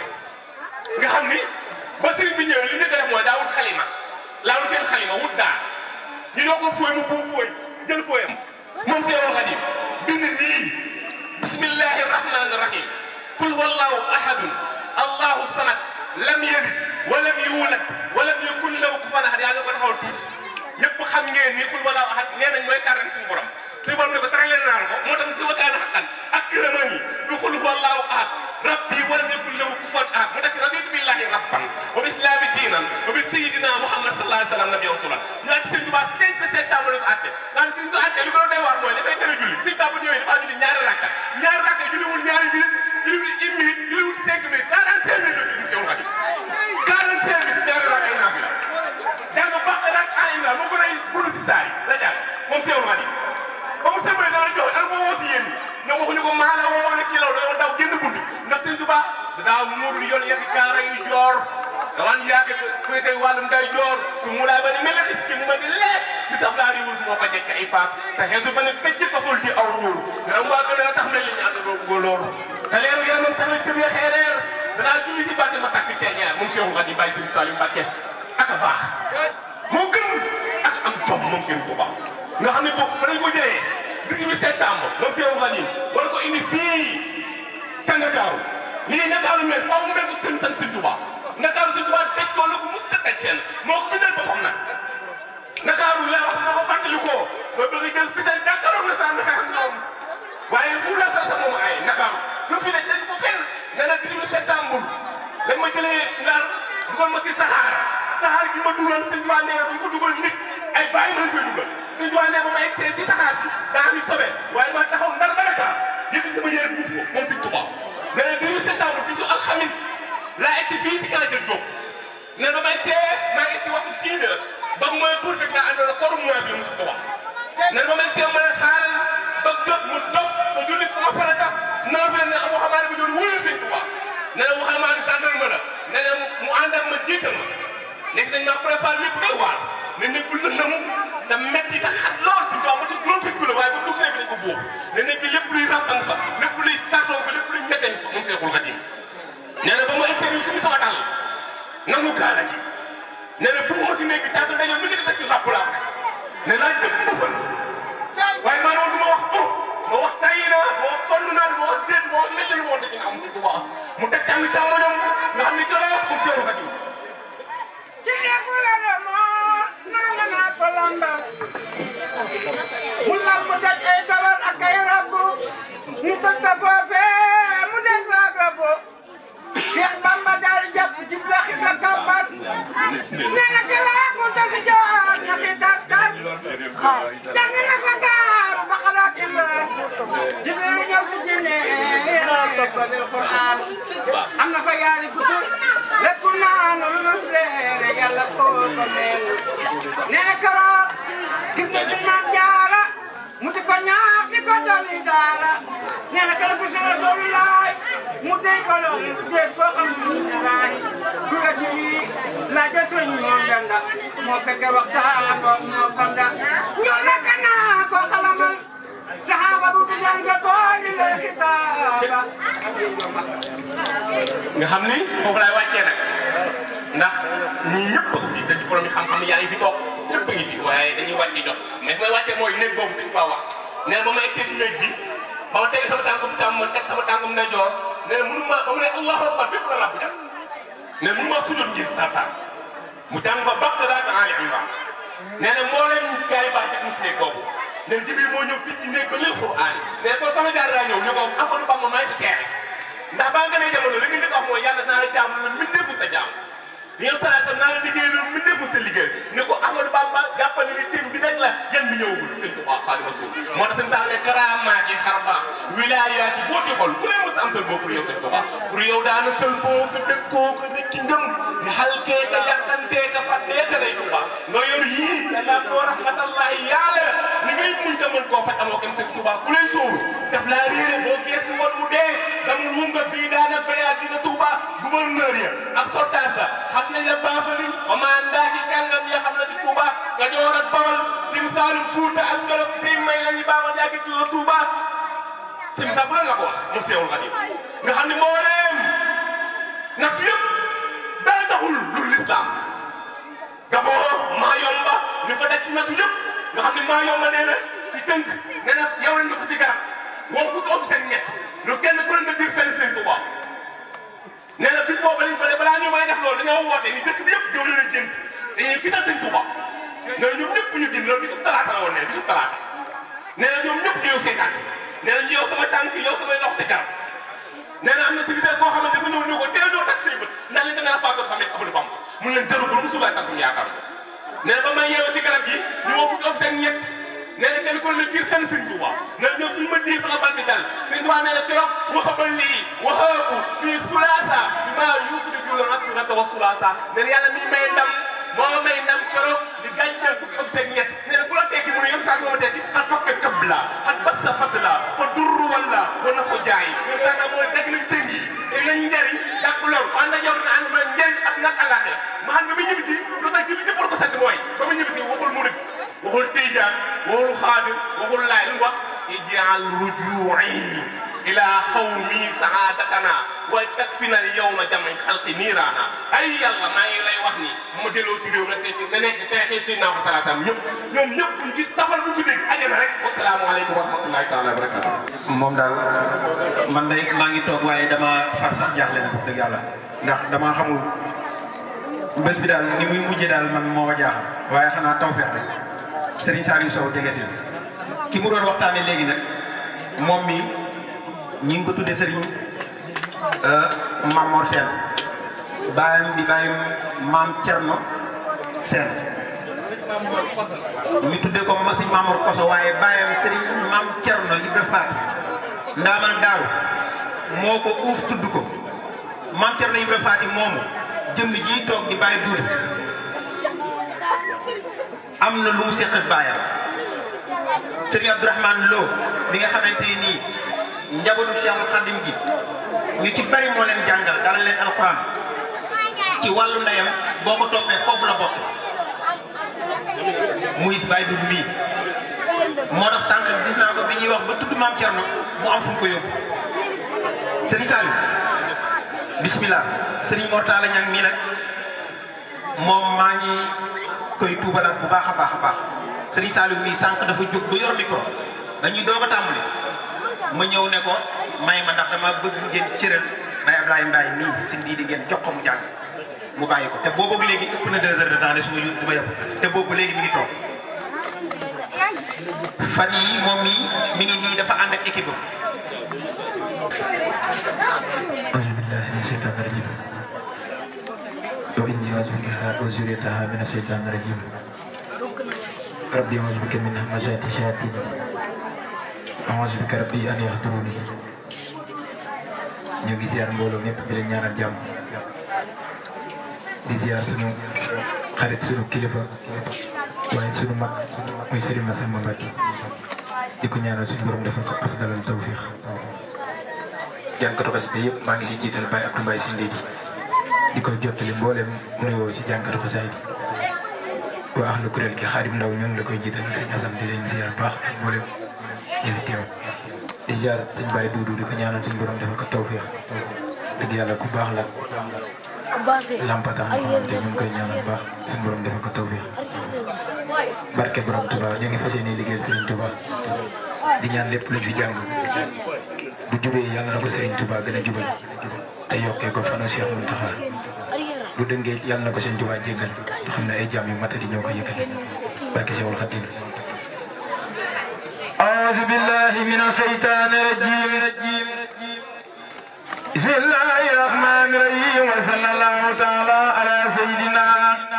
[SPEAKER 4] nga xam ni ba sëriñ bi ñëwee li ñu def mooy daa wut xalima laa wut seen xalima wut daa ñu ñoo ko fooy mu buub fooy jël fooyam moom Seexul Xadiim bind lii bismillahi rahmani rahim qul wallahu ahadun allahu samad lam yalid walam yuulad walam yakun lahu kufuwan ahad yaa ngi ko taxawal tuuti ñëpp xam ngeen ni qul wallahu ahad nee nañ mooy kàrran suñu borom suñu borom ne ko tere leen naan ko moo tax si wakaana xaqan akramani bi qul wallahu ahad rabbi walam yakun lahu kufuwan ahad mu tax si raditu billahi rabban wa bi islami diinan wa bi sayidina muhammad sallallahu alayhi wa sallam nabi rasulan ñu naan sëñ Tuubaa 5 septembre la ko àtte naan suñ ko àtte li ko doy waar mooy dafay tere julli sëñ Tuubaa bu ñëwee dafa julli ñaari rakka ñaari rakka julliwul ñaari minute julliwul une minute julliwul 5 minutes 45 minutes la Seexul Xadiim 45 minutes ñaari rakka yi naafi la jàng baax rek ah Imran moo ko nay gudd si saa yi la jàng moom Seexul Xadiim ba mu sëmbalee dana jox ak moo woo si yéen ñi ñoom waxuñu ko maana woo wala kii la dañoo daw génn bunt ndax sëñ Tuubaa daa muurul yoon yàgg kaara yu joor dawaan yàgg féete wàllum day joor su mu laa bari mel xis ki mu ma di lees di saf laa di wurus moo ko jekk ay faas te xeesu ba ne pëcc faful di aw ñuul ram waa gën a tax mel li ñu ànd doo ko loolu te leeru yaramam tamit cër ya xeereer danaa julli si bàtte ma tàkk ceeñeer moom Seexul Xadiim bàyyi sëñ Saliou Mbàkke ak a baax moo gën ak am jom moom seen Tuubaa nga xam ne boobu fa nañ ko jëlee 18 septembre moom Seexul Xadiim war ko indi fii ca Ndakaaru lii Ndakaaru mel faaw mu mel ko seen san sëñ Tuubaa Ndakaaru sëñ Tuubaa teg coono ko mus ta teg seen moo ko bindal boppam nag Ndakaaru la wax moo ko fàttali ko mooy bëgg a jël fital jàkkaarloo na saa xeex ak ñoom waaye fu la sax moom ay Ndakaaru lu fi ne dañ ko fenn nee na 18 septembre dañ ma jëlee Ndar dugal ma si saxaar saxaar gi ma dugal sëñ Tuubaa nee na bu ko dugal nit ay bàyyi ma fay dugal sëñ Tuubaa nee na ma egg si saxaar si daa ñu sobe waaye ma taxaw Ndar ba Dakar yëpp sama yére buuf ko moom sëñ Tuubaa nee na fii si Kanatil Diop ne ba may see maa ngi si waxtu 6 heures ba mu mooy tuuti fekk naa àndoon ak koru mois bi la mu si ko wax ne ba may see mën a xaaral ba jot mu dog ba julli sama farata naa fi ne am waxamaane bi doon wuyu sëñ Tuubaa ne na waxamaane santal ma la ne na mu ànd ak ma jiital ma léegi dañ maa préparé lépp doy waar ne nekk bu lëndëm te metti te xat lool si Tuubaa ma ci juróom fukki la waaye bu dugg see bi dañ ko bóob ne nekk lépp luy ràmbang fa lépp luy sartoon fa lépp luy metten fa moom Seexul Xadiim nee na ba ma interview suñu sama dàll nangu kaala gi nee na bëgg ma si nekk tàgg ndaje mi ngi def si ràpp laa ne laa jëpp ma fën waaye maa noonu du ma wax oh ma wax tay na ma wax sonn naa ma wax déet ma wax métti lu ma wax dëgg am si Tuubaa mu teg tàng càmmoñam nga xam ni jërëjëf mu Seexul Xadiim
[SPEAKER 5] ci nekku la de moo nanga naa ko lambal mu lamb daj ay dawal ak ay rabbu mu tëj ko foofee mu des naa rabbu Cheikh Bamba daal di jàpp ci laxi ka kàmbat nee na ci laa mu tasi joon na fi kat kat jàng na fa gaar ba xalaat iman jibril ñëw ci jinne toppadil Qur'an am na fa yaari kutu lépp naanu lu seere yàlla koo ko meel nee na keroog ki mu di naan jaara mu di ko ñaax di ko dolli daara nee na keroog bi sura doolu laay mu dey ko lool déet koo xam ne laay ku la ci lii laa jël sëñ moom danda moo fekke waxtaan ko moo konda ñoo nekk naa ko xalamal saxaaba bu bi jàng koy li lay xitaaba
[SPEAKER 4] nga xam ni foofu laay wàccee nag ndax ñii ñëpp a fi dañ ci borom yi xam-xam yaa ngi fi toog ñëpp a ngi fi waaye dañuy wàcce jot mais may wàccee mooy néeg boobu sëñ Tuubaa wax nee na ba ma egsee ci néeg bi ba ma teg sama tànkum càmm ma teg sama tànkum ndeyjoor nee na mënu ma ba mu ne allahu akbar fépp la rabbu jàpp nee na mënu ma sujjoot ngir tartar mu jàng fa Baqara ak Ali Imran nee na mbooleem gars yi baax ci si néeg boobu nee na Jibril moo ñëw fii ci néeg ba lil Qur'aan nee na ko sama jaar daa ñëw ne ko Ahmadou Bamba maa ngi fi teere ndax baa nga ne jamono li nga njëkk a wax mooy yàlla naa la jaam la mbindeef mu ta jaam yow salaatam naa la liggéey lu mbindeef mu ta liggéey ne ko Ahmadou Bamba jàppale ni tim bi rek la yan bi ñëwagul sëñ Tuubaa Xaadimu Rasuul moo tax sëñ Sall ne karaamaat yi xar baax wilaayaat yi boo di xool ku ne mos am sël boo pour yow sëñ Tuubaa pour yow daana sël boo ko dëkkoo ko nit ki ngëm di xalkee ka yàqantee ka fàttee ka lay Tuubaa nga yor yii yàlla doo rahmatallahi yàlla li ngay muñ ta mën koo faj amoo kenn sëñ Tuubaa ku lay sóoru daf laa réere boo geestu woon mu dee damul wum nga fii daana béyaat dina Tuubaa gouverneur ya ak soldat sa xam nañ la baafali wa maa ndaaki kàngam ya xam na di Tuubaa nga joor ak Bawol Sim Saalum Fuuta ak Jolof sëy may lañu baaxal yaa ngi tudd Tuubaa Sim Saalum lan la ko wax moom Seexul Xadiim nga xam ne mbooleem natt yëpp dara taxul lu lislaam Gabon maa yomba ñu fa daj ci nattu yëpp nga xam ne maa yomba nee na ci tënk nee na yow lañ ma fa ci garab woo fukki officier ñett lu kenn ku ne nga dir fenn seen Tuubaa nee na bis boobu lañ ko ne balaa ñu may def loolu dañoo woote ni dëkk bi yëpp ñëw leen a jëm si dañuy fital seen Tuubaa nee na ñoom ñëpp ñu génn loolu bisub talaata la woon nee na bisub talaata nee na ñoom ñëpp ñëw seetaan si nee na yow sama tànk yow samay loxo si garab nee na am na ci biir koo xamante dafa ñëw ñëw ko teel ñoo tak say bët ndax li da nga faatoon fa nekk Amadou Bamba mun leen jëru ko Rasulullah sax mu yaakaar ko nee na ba may yeewu si garab gi ñu woo fukki officier ñett nee na kenn ku ne diir fenn sëñ Tuubaa nee na ñoom suñu ma diir fa la bal bi dal sëñ Tuubaa nee na keroog waxabal lii waxaabu fii sulaasa bi maa yuubu di jula assurata wa sulaasa nee na yàlla mi may ndam moo may ndam keroog di gàncax fukki officier ñett nee na ku la tekki mu ne yem saa ma tekki xat fakka kabla xat bassa fadla fa durru walla wa na ko jaay yem saa mooy dagg nañ sëñ yi lañ njëriñ jàpp loolu ànd ak yow dina ànd ma njëriñ ak nag àllaaxira ma xam ne ba mu ñibbi si lu tax julli ñëpp war ko sant mooy ba mu ñibbi si waxul murid waxul tijaan waxul xaadir waxul laay lu wax ijaal rujuu'i ila xawmi saadatana wa takfina al yawma jamañ xalqi niiraana ay yàlla maa ngi lay wax ni bu ma delloo si réew rek te nekk teexee si naa ko salaatam yëpp ñoom ñëpp ñu gis safar bu ko dégg ajana rek wasalaamualeykum wa rahmatullahi taala wa barakatu
[SPEAKER 1] moom daal man day maa ngi toog waaye dama far sax jaaxle na wax dëgg yàlla ndax dama xamul bés bi daal ni muy mujjee daal man moo ma jaaxal waaye xanaa tawfeex rek Serigne Saliou Sow jege si ki mu doon waxtaanee léegi nag moom mi ñi ngi ko tuddee Serigne Mamor Sène baayam di baayam maam Thierno Sène ñu tuddee ko ma Serigne Mamor Koso waaye baayam Serigne maam Thierno Ibra Faati ndaamal daaw moo ko uuf tudd ko maam Thierno Ibrahima Faty moomu jëmm ji toog di bàyyi duudu am na lu mu seq ak baayam Serigne Abdourahmane Lo mi nga xamante nii njabootu Cheikhul Khadim gi ñu ci bari moo leen jàngal dala leen alxuraan ci wàllu ndeyam boo ko toppee foofu la bokk muy si bàyyi dugg mii moo tax sànq gis naa ko bi ñuy wax ba tudd maam Thierno mu am fu mu ko yóbbu Serigne Saliou bismillah Serigne Mortala Niang mii nag moom maa ngi koy tuubalaat bu baax a baax a baax Serigne Saliou mii sànq dafa jóg ba yor micro dañuy doog a tàmbali ma ñëw ne ko may ma ndax dama bëgg ngeen cëral Baye Ablaye Mbaye mii si ndii di ngeen jox ko mu jàng mu bàyyi ko te boobu léegi ëpp na deux heures de temps de su ma du ma yem te boobu léegi mi ngi toog fan yii moom mii mi ngi nii dafa ànd ak équipe am
[SPEAKER 12] أعوذ بالله من الشيطان الرجيم وإني أعوذ بك وذريتها من الشيطان الرجيم ربي أعوذ بك من همزات الشياطين أعوذ بك ربي أن يحضروني ñu ngi ziar mbooloo ñëpp di leen ñaanal jàmm di ziar sunu xarit sunu kilifa waaye sunu mag muy Serigne Massamba Mbacke di ko ñaanal suñu borom defal ko afdalal tawfiq jànkatu xasida yëpp maa ngi siy jiital Baye Abdou Mbaye si ndéedi di ko jottali mbooleem nuyoo ci jànkatu xasaay bi waa ahlu kuréel gi xaarim ndaw ñoom la koy jiital sëñ Assane di leen ziar baax mbooleem ñu fi teew di ziar sëñ Baye Doudou di ko ñaanal suñu borom defal ko tawfiix dëgg yàlla ku baax la lampatax na ko moom te ñu ngi koy ñaanal baax suñu borom defal ko tawfiix barke borom Touba ñu ngi fas yéene liggéeyal Serigne Touba di ñaan lépp luñ fi jàng bu jubee yàlla na ko Serigne Touba gën a jubal te yokkee ko fanu Cheikh Mountakha bu dëngee yàlla na ko Serigne Touba jéggal te xam ne ay jaam yu matadi ñoo ko yëkkati barke Cheikhul Khadim
[SPEAKER 6] أعوذ بالله من الشيطان الرجيم بسم الله الرحمن الرحيم وصلى الله تعالى على سيدنا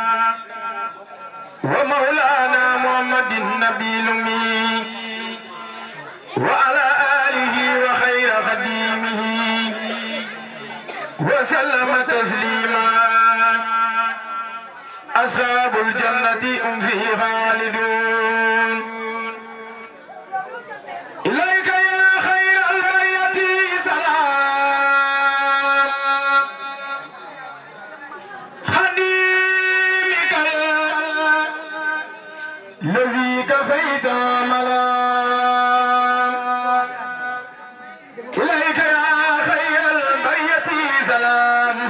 [SPEAKER 6] ومولانا محمد النبي الأمي وعلى آله وخير خديمه وسلم تسليما أصحاب الجنة هم فيه خالدون إليك يا خير البرية سلام خديمك الذي كفيت ملام إليك يا خير البرية سلام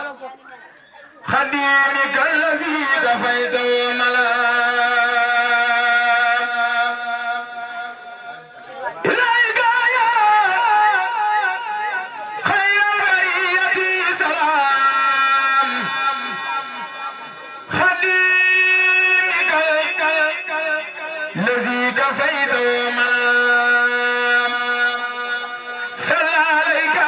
[SPEAKER 6] خديمك الذي كفيت ملام إليك يا خير البرية سلام خديمك الذي كفيت ملام صلى عليك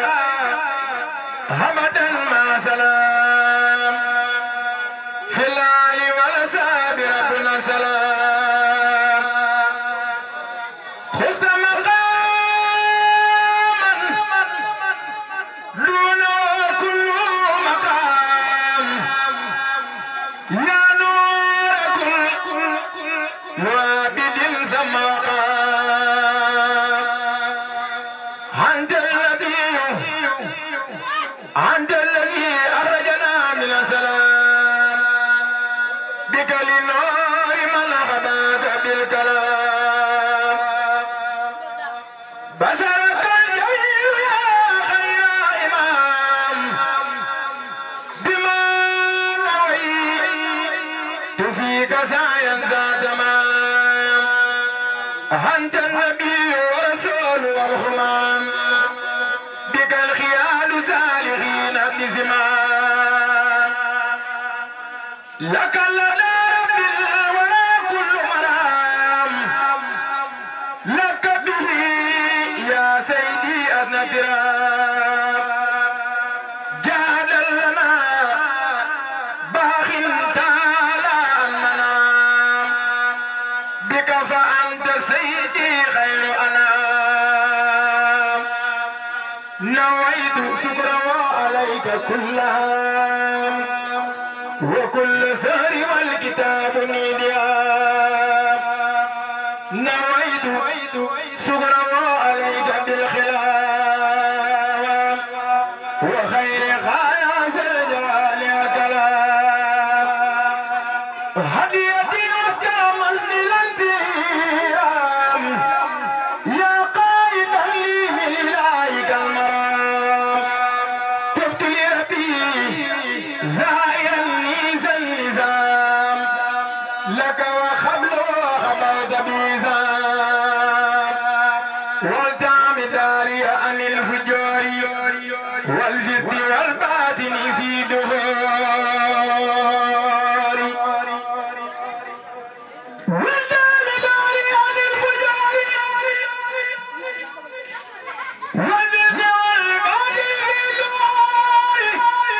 [SPEAKER 6] أبدا ما سلام في الآل والأصحاب ربنا سلام خذت مقاما دون كل مقام يا نور كل وابد سمقام أنت النبي أنت الذي أخرجنا من السلام بك للنور من خباك بالكلام بصرك الجميل يا خير إمام بما رويت فيك سعيا ذا تمام أنت النبي ورسول والهمام بك الخيال سالغين بزمام لك لنا ربي ولا كل مرام لك به يا سيدي أذنترام جاد لنا باخ تعالى المنام بك فأنت سيدي خير أنام نويت شكرا عليك كلها وكل سهر والكتاب نيديا نويت شكرا عليك بالخلاف وخير خايا سرجال كلام هديتي وسكاما للانتيام يا قائدا لي من إلهك المرام تبت لربي زائرا نيزا النظام لك وخبل وخبرت بيزام والتعم داري عن الفجور والجد والباطن في دهوري والتعم داري عن الفجور والجد والباطن في دهوري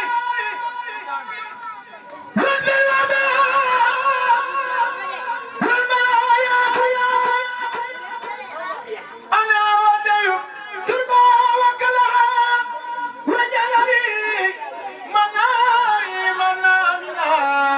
[SPEAKER 6] أنا ودي سربا وكلها وجلالي مناري منامنا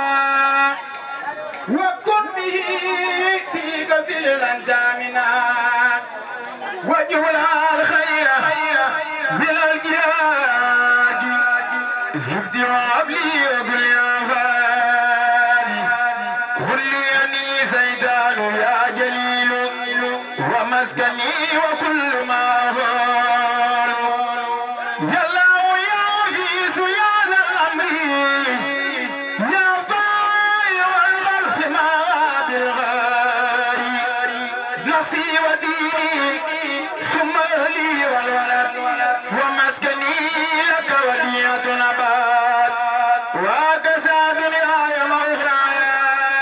[SPEAKER 6] وكن به في كفيل الأنجامنا وجه الخير من الجهاد زبد وعبلي وقل يا فادي قل لي أني زيدان يا جليل ومسكني وكل ما غار يا الله يا عزيز يا ذا الأمر يا باي والخلق ما بالغار نفسي وديني ثم أهلي والولد ومسكني لك وديعة نبات وكسى دنياي وأخراي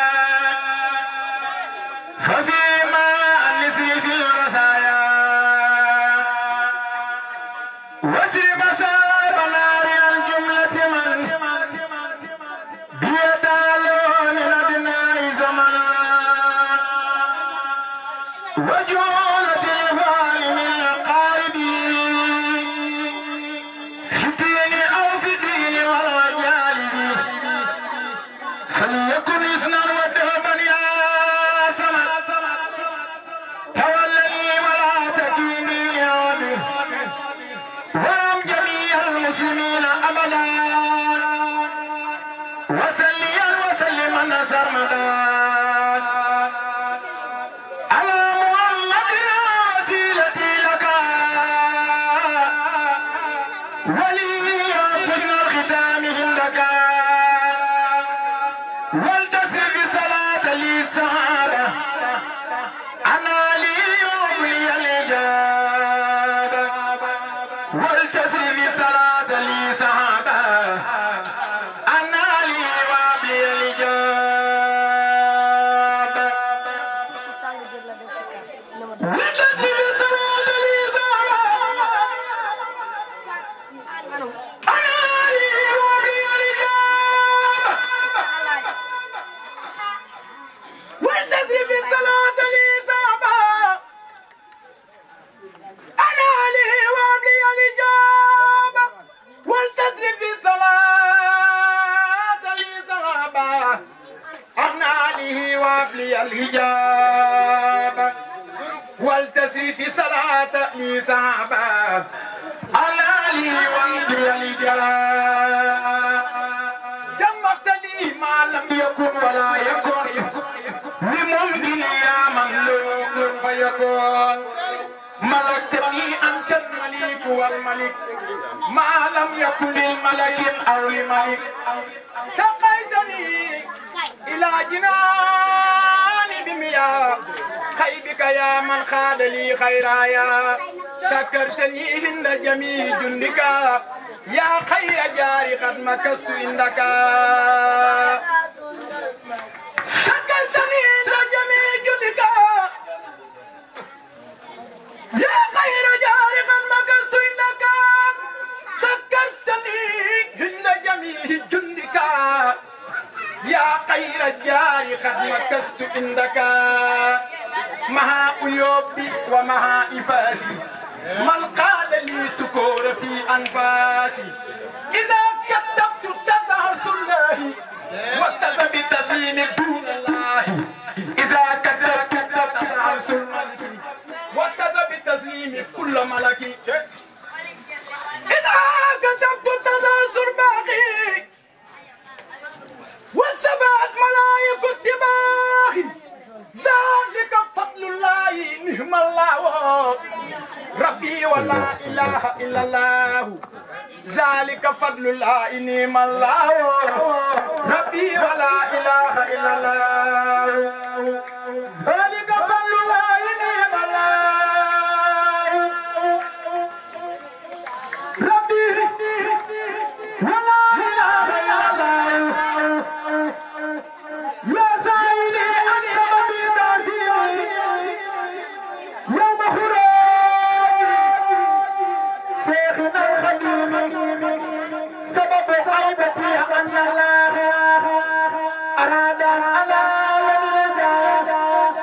[SPEAKER 6] ففيما النسي في الرسايا وسر مساب نار الجملة من بيتالو من أدناء زمنا وجولة الفعل من القاربين في الدين أو في الدين والوجالب فليكن إثنا ودهبا يا سمد تولني ولا تكيني يا ربي وام جميع المسلمين أبدا وسليا وسلما سرمدا على محمد وسيلتي لك ولي حسن الختام عندك والتصرف صلاة لي الصحابة أنا لي وأملي الإجابة والتصرف صلاة لي صحابة أنا لي وأملي الإجابة والتصرف صلاة لي صحابة أنا لي وأملي الإجابة والتصرف صلاة لي صحابة أنا لي وأبلي الإجابة والتصرف صلاة لي صحابة أنا لي وأبلي الإجابة والتصرف صلاة لي صحابة أنا لي وأبلي الإجابة جمعت لي ما لم يكن ولا يكن بممكن يا مملوك فيكون ملكتني أنت الملك والملك ما لم يكن للملك أو لملك سقيتني إلى جنان بمياه خيبك يا من خاد لي خيرايا سكرتني هند جميع جندك يا خير جاري قد مكست عندك سكرتني هند جميع جندك يا خير جاري قد مكست عندك سكرتني هند جميع جندك يا خير الجار قد مكست عندك مها أيوبي ومها إفاسي من قال لي سكور الأنفاس إذا كتبت تسعى الله واتصل بتسليم دون الله إذا كتبت تسعى الله واتصل بتسليم كل ملك إذا كتبت تسلسل باقي والسبعة ملايك الدماغ ذلك فضل الله نعم الله ربي ولا إله إلا الله ذلك فضل الله نعم الله ربي ولا إله إلا الله ذلك فضل الله نعم الله ربي ولا إله إلا الله يا سائلي أنت مبيداتي يوم خروج شيخنا الخديم سبب غيبتي أن الله أراد أن أنا لنرجع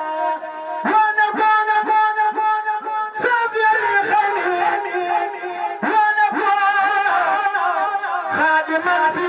[SPEAKER 6] ونكون سبيل الخير ونكون خادما في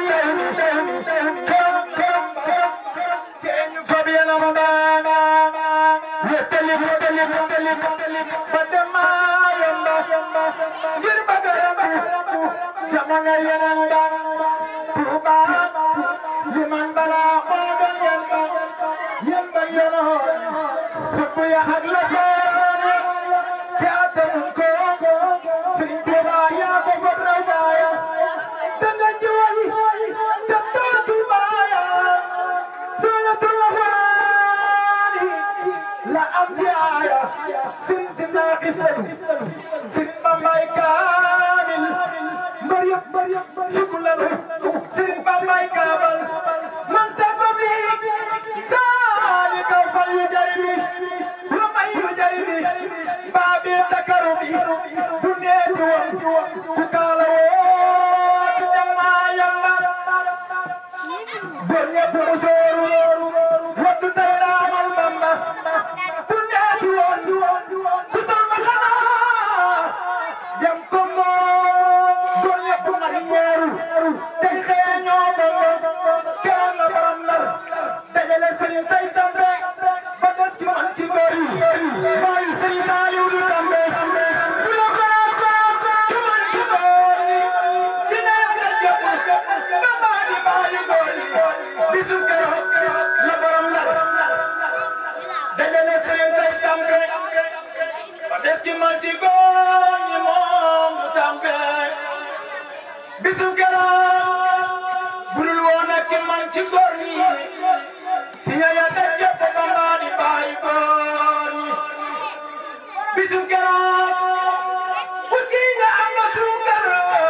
[SPEAKER 6] كرم كرم كرم فبين رمضان يتلف يتلف يتلف فدما يمبا غير بغرم جمعنا ينبا توبا لمن بلا ماذا ينبا ينبا ينو حب يا أغلقون كاتنكو سرين توبا يا بفر روايا تنجوي جتو توبايا سورة الرحمن لا أمتي آية سرين سنة قسلم سرين بامباي كامل مريم مريم شكرا سرين بامباي كامل من سببي ذلك فليجربي ومن يجربي بابي تكرمي دنيتي وكالوي جما يما Bornya busoru, wadu tayra amal mama. Punya tuan, kusal makana. Jam komo, bornya pumarinyeru. Tay khenyo bongo, kerang la baram lar. Dajale serin say tambe, bagas ki man ci bari. Bayu serin saliu du tambe. Bulo kara ko, ki man ci bari. Sina ya jab, baba di bayu goli. Bisum keroog la borom lar. Dajale serin say tambe. Bagas ki man ci góor ñi moom du tambe. Bisum keroog budul woon ak ki man ci góor ñi. Sina ya jab, baba di bayu góor ñi. Bisum keroog ku siiña am nga suukar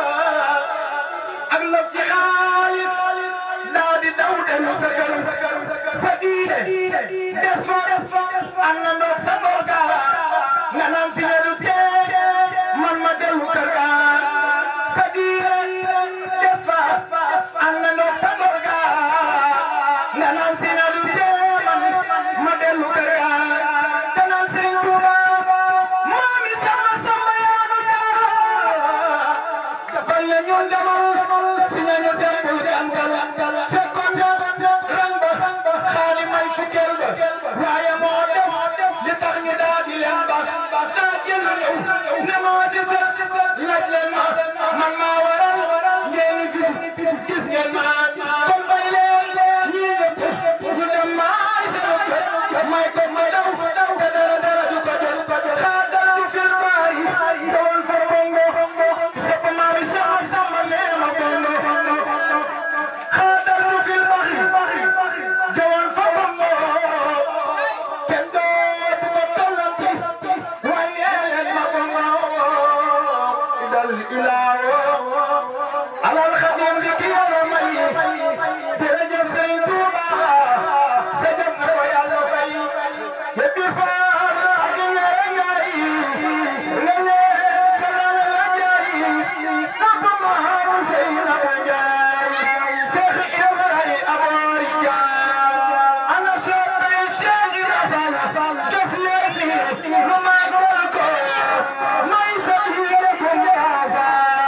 [SPEAKER 6] ak lëf ci xaalis daa di daw dellu sa kër sa diine des fa am na ndox sa ngor ga nga naan si ne du tee man ma dellu kër ga sa diine des fa am na ndox sa ngor ga nga naan si ne du tee man ma dellu kër ga te naan Sëriñ Tuuba maami sama sama yaanu jaar dafal ne ñun demal si ñañu dem bul jàngal fekkoon na rang ba xaali may fukkeel ba waaye moo def li tax ñu daa di leen ba daa jël ñëw ne maa si sës laaj leen ma man maa waral ngeen fi gis ngeen ma kon bay leen ñii ñëpp ñu dem maay sama kër may ko ma daw te dara dara du ko jot xaaral du fil baari jawal fa bongo sopp maami sama sama nee ma bongo xaaral du fil baari jawal fa bongo kenn dootu ko tollanti waaye leen ma bongo idal ilaawo alal xadim li ki yàlla may jërëjëf Sëriñ Tuuba sa jëm na ko yàlla fay yëppi faar ak ñaare ñaay lele calal la jaay napp maaru sey na ko jaay Seex Ibrahima aboori jaay ana soppay Seex Ibrahima def leen ni lu màggal ko may sa yéene ko njaafa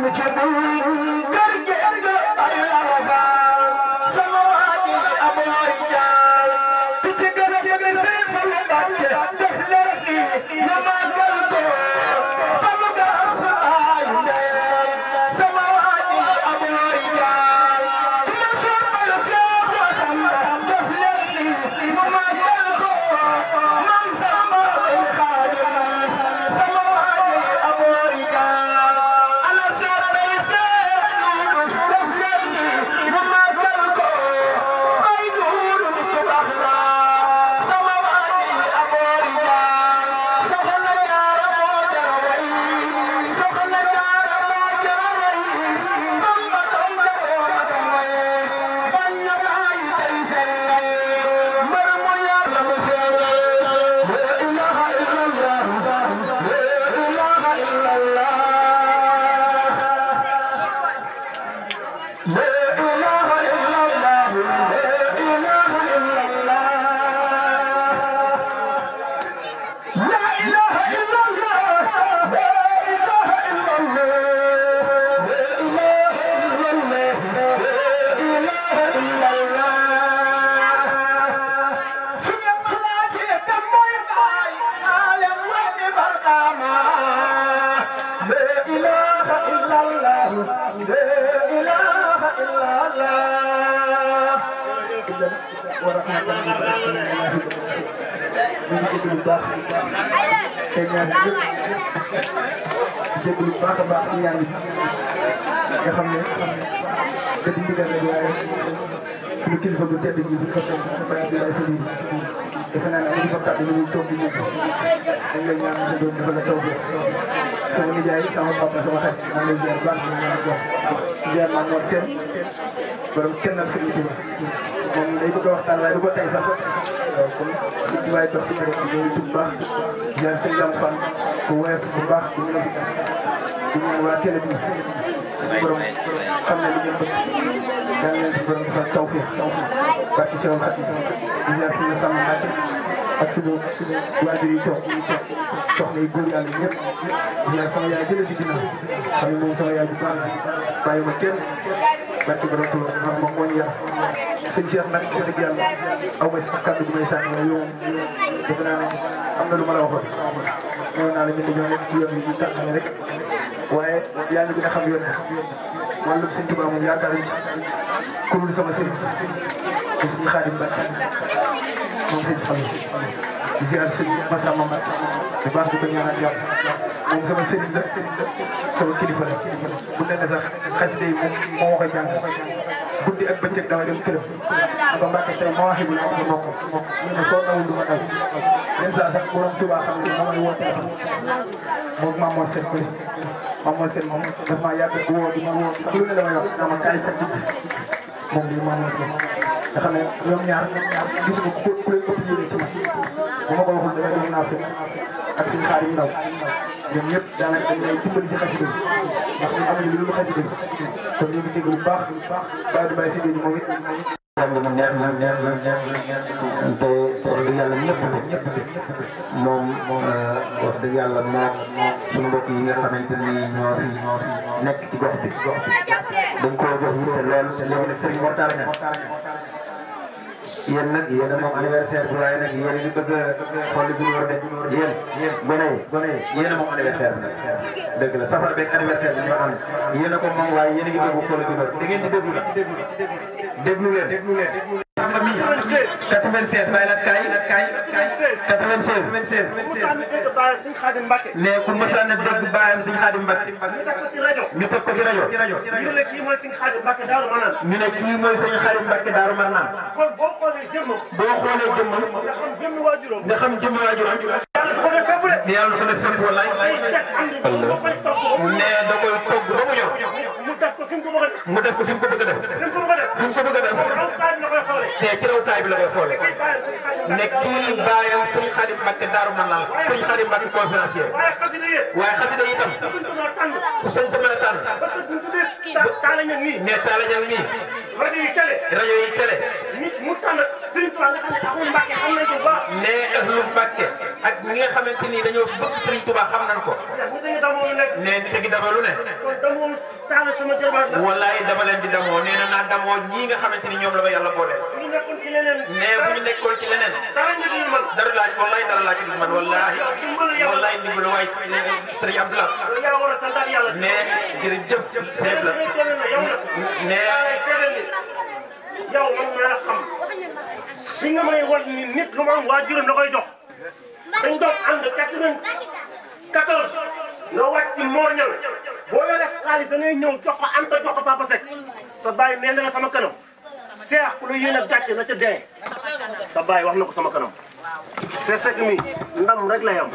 [SPEAKER 13] jégalu bu baax a baax si ñaan yi nga xam ne da di ndigal rek waaye suñu kilifa bu tedd gi bu ko toog Baye Abdoulaye Sëriñ defe naa ne am fa kàddu ñu toog di ñëpp dañ lay ñaan sa doom dafa la taw bi sama nijaay sama papa sama xarit maa ngi lay ziar baax di ñaan jox ziar maa noor seen borom kenn ak Sëriñ Tuba moom day bëgg a waxtaan waaye du ko tey sax waaw kon li ci waay dox si kër gi ñooy tub baax ziar sëñ Jam Fan bu woyof bu baax bu ñu la di ñaan waa télé bi suñu borom xam ne li ngeen bëgg daan leen si borom defal tawfiq tawfiq barki Seydou Khady di ñaan suñu sàmm Mbàkke ak suñu suñu waajur yi toog yi toog soxna yi góor yàlla ñëpp di ñaan sama yaay jëlee si ginnaaw xam ne moom sama yaay bu baax bàyyi ma kenn barki borom Tuuba moom moom moo ñu yar sëñ Cheikh nag wax dëgg yàlla aw ma si kàddu bu may sànni waaye yow defe naa ne am na lu ma la waxoon ñëw naa la ñu dañoo nekk ci yoon bi ñu tànn rek waaye yaa ngi gën a xam yoon bi wàllum sëñ Tuubaa moom yaakaaruñ ci ku dul sama sëriñ te suñu Xaadim Mbàkke moom sëñ xam di ziar sëñ Massamba Mbàkke bu baax di ko ñaanal jàpp moom sama sëriñ la sama kilifa la bu ne ne sax xasida yi moom moo ma koy jàng guddi ak bëccëg dama dem këram ba Mbàkke tey ma waxee bu la wax mokk mokk ñu ne soo nawul du ma daw yenn saa sax borom Tuubaa xam ne moo may woo téléphone moom Maam Mor Seck bëri Maam Mor Seck moom daf maa yàgg woo di ma woo sax lu ne la may wax naa ma kaay fekk ci moom bi Maam Mor Seck nga xam ne ñoom ñaar gisuma ku ku leen ëpp yéene ci ma bu ma ko waxul dafay dem naa fi ak suñu xaar yu ndaw ñoom ñëpp daanaka dañ lay dimbali si xasida yi ndax ñun amuñu lu dul xasida yi kon ñu ngi dégg lu baax bàyyi du bàyyi si biir moom it
[SPEAKER 14] jàng mu neex na neex na neex na te wax dëgg yàlla ñëpp ñëpp moom wax dëgg yàlla moom suñu mbokk yi nga xamante ni ñoo fi nekk ci gox bi dañ koo jox yitte lool te léegi nag Serigne Mortala ña yéen nag yéen a moom anniversaire bi waaye nag yéen a ngi bëgg a xool bi ñu war a def yéen yéen gone yi gone yi yéen a moom anniversaire bi nag dëgg la safar beeg anniversaire bi ñoo ànd yéen a ko moom waaye yéen a ngi bëgg xool bi ñu war da ngeen di déglu nag déglu leen déglu leen xam nga mii 96 bàyyi la kaay kaay 96 96 mais ku mësaan a dégg baayam Sëñ Xaadim Mbàkke ñu teg ko ci rajo ñu ne kii mooy Sëñ Xaadim Mbàkke Daaru Marnaan ñu ne kii mooy Sëñ Xaadim Mbàkke Daaru Marnaan boo xoolee jëmmam nga xam jëmmi waajuram nga xam jëmmi waajuram yàlla ko def fépp wallaay mais da koy togg ba mu ñor mu def ko fi mu ko bëgg a def mu def ko fi mu ko bëgg a def fi mu ko bëgg a def fi mu ko bëgg a def te ci raw taay bi la koy xoolee ne kii baayam sëñ Xaadim Mbàkke Daaru Marnaan sëñ Xaadim Mbàkke conférencier waaye xasida yi itam ku sëñ te mën a tànn mais taala ñan nii rajo yi télé rajo yi télé mu tànn sëñ Tuubaa nga xam ne axul Mbàkke xam nañ ko baax mais ahlu Mbàkke ak
[SPEAKER 1] ñi nga xamante ni dañoo bëgg Serigne Touba xam nañ ko.
[SPEAKER 15] ñu dañu damoo lu nekk.
[SPEAKER 1] nee nit a ngi damoo lu ne.
[SPEAKER 15] kon damoo taal sama jërbaat la.
[SPEAKER 1] wallaay dama leen di damoo nee na naa damoo ñii nga xamante ni ñoom la ma yàlla booleel.
[SPEAKER 15] bu ñu nekkoon ci leneen.
[SPEAKER 1] nee bu ñu nekkoon ci leneen.
[SPEAKER 15] dara ñu di man.
[SPEAKER 1] dara laaj wallaay dara laaj ci man wallaay. wallaay ndimbalu waay Serigne Abdoulaye.
[SPEAKER 15] yow yaa war a santaat yàlla.
[SPEAKER 1] nee jërëjëf Seydou la. nee.
[SPEAKER 15] yow man maa la xam. bi nga may wan ni nit lu ma am waajuram da koy jox. dañ doon ànd quatre-vingt-quatorze. nga wàcc ci mooñal. boo yoree xaalis da ngay ñëw jox ko Anta jox ko Papa Seck. sa baay nee na sama kanam. seex ku la yéene gàcce na ca dee. sa baay wax na ko sama kanam. c'est Seck mi ndam rek la yam.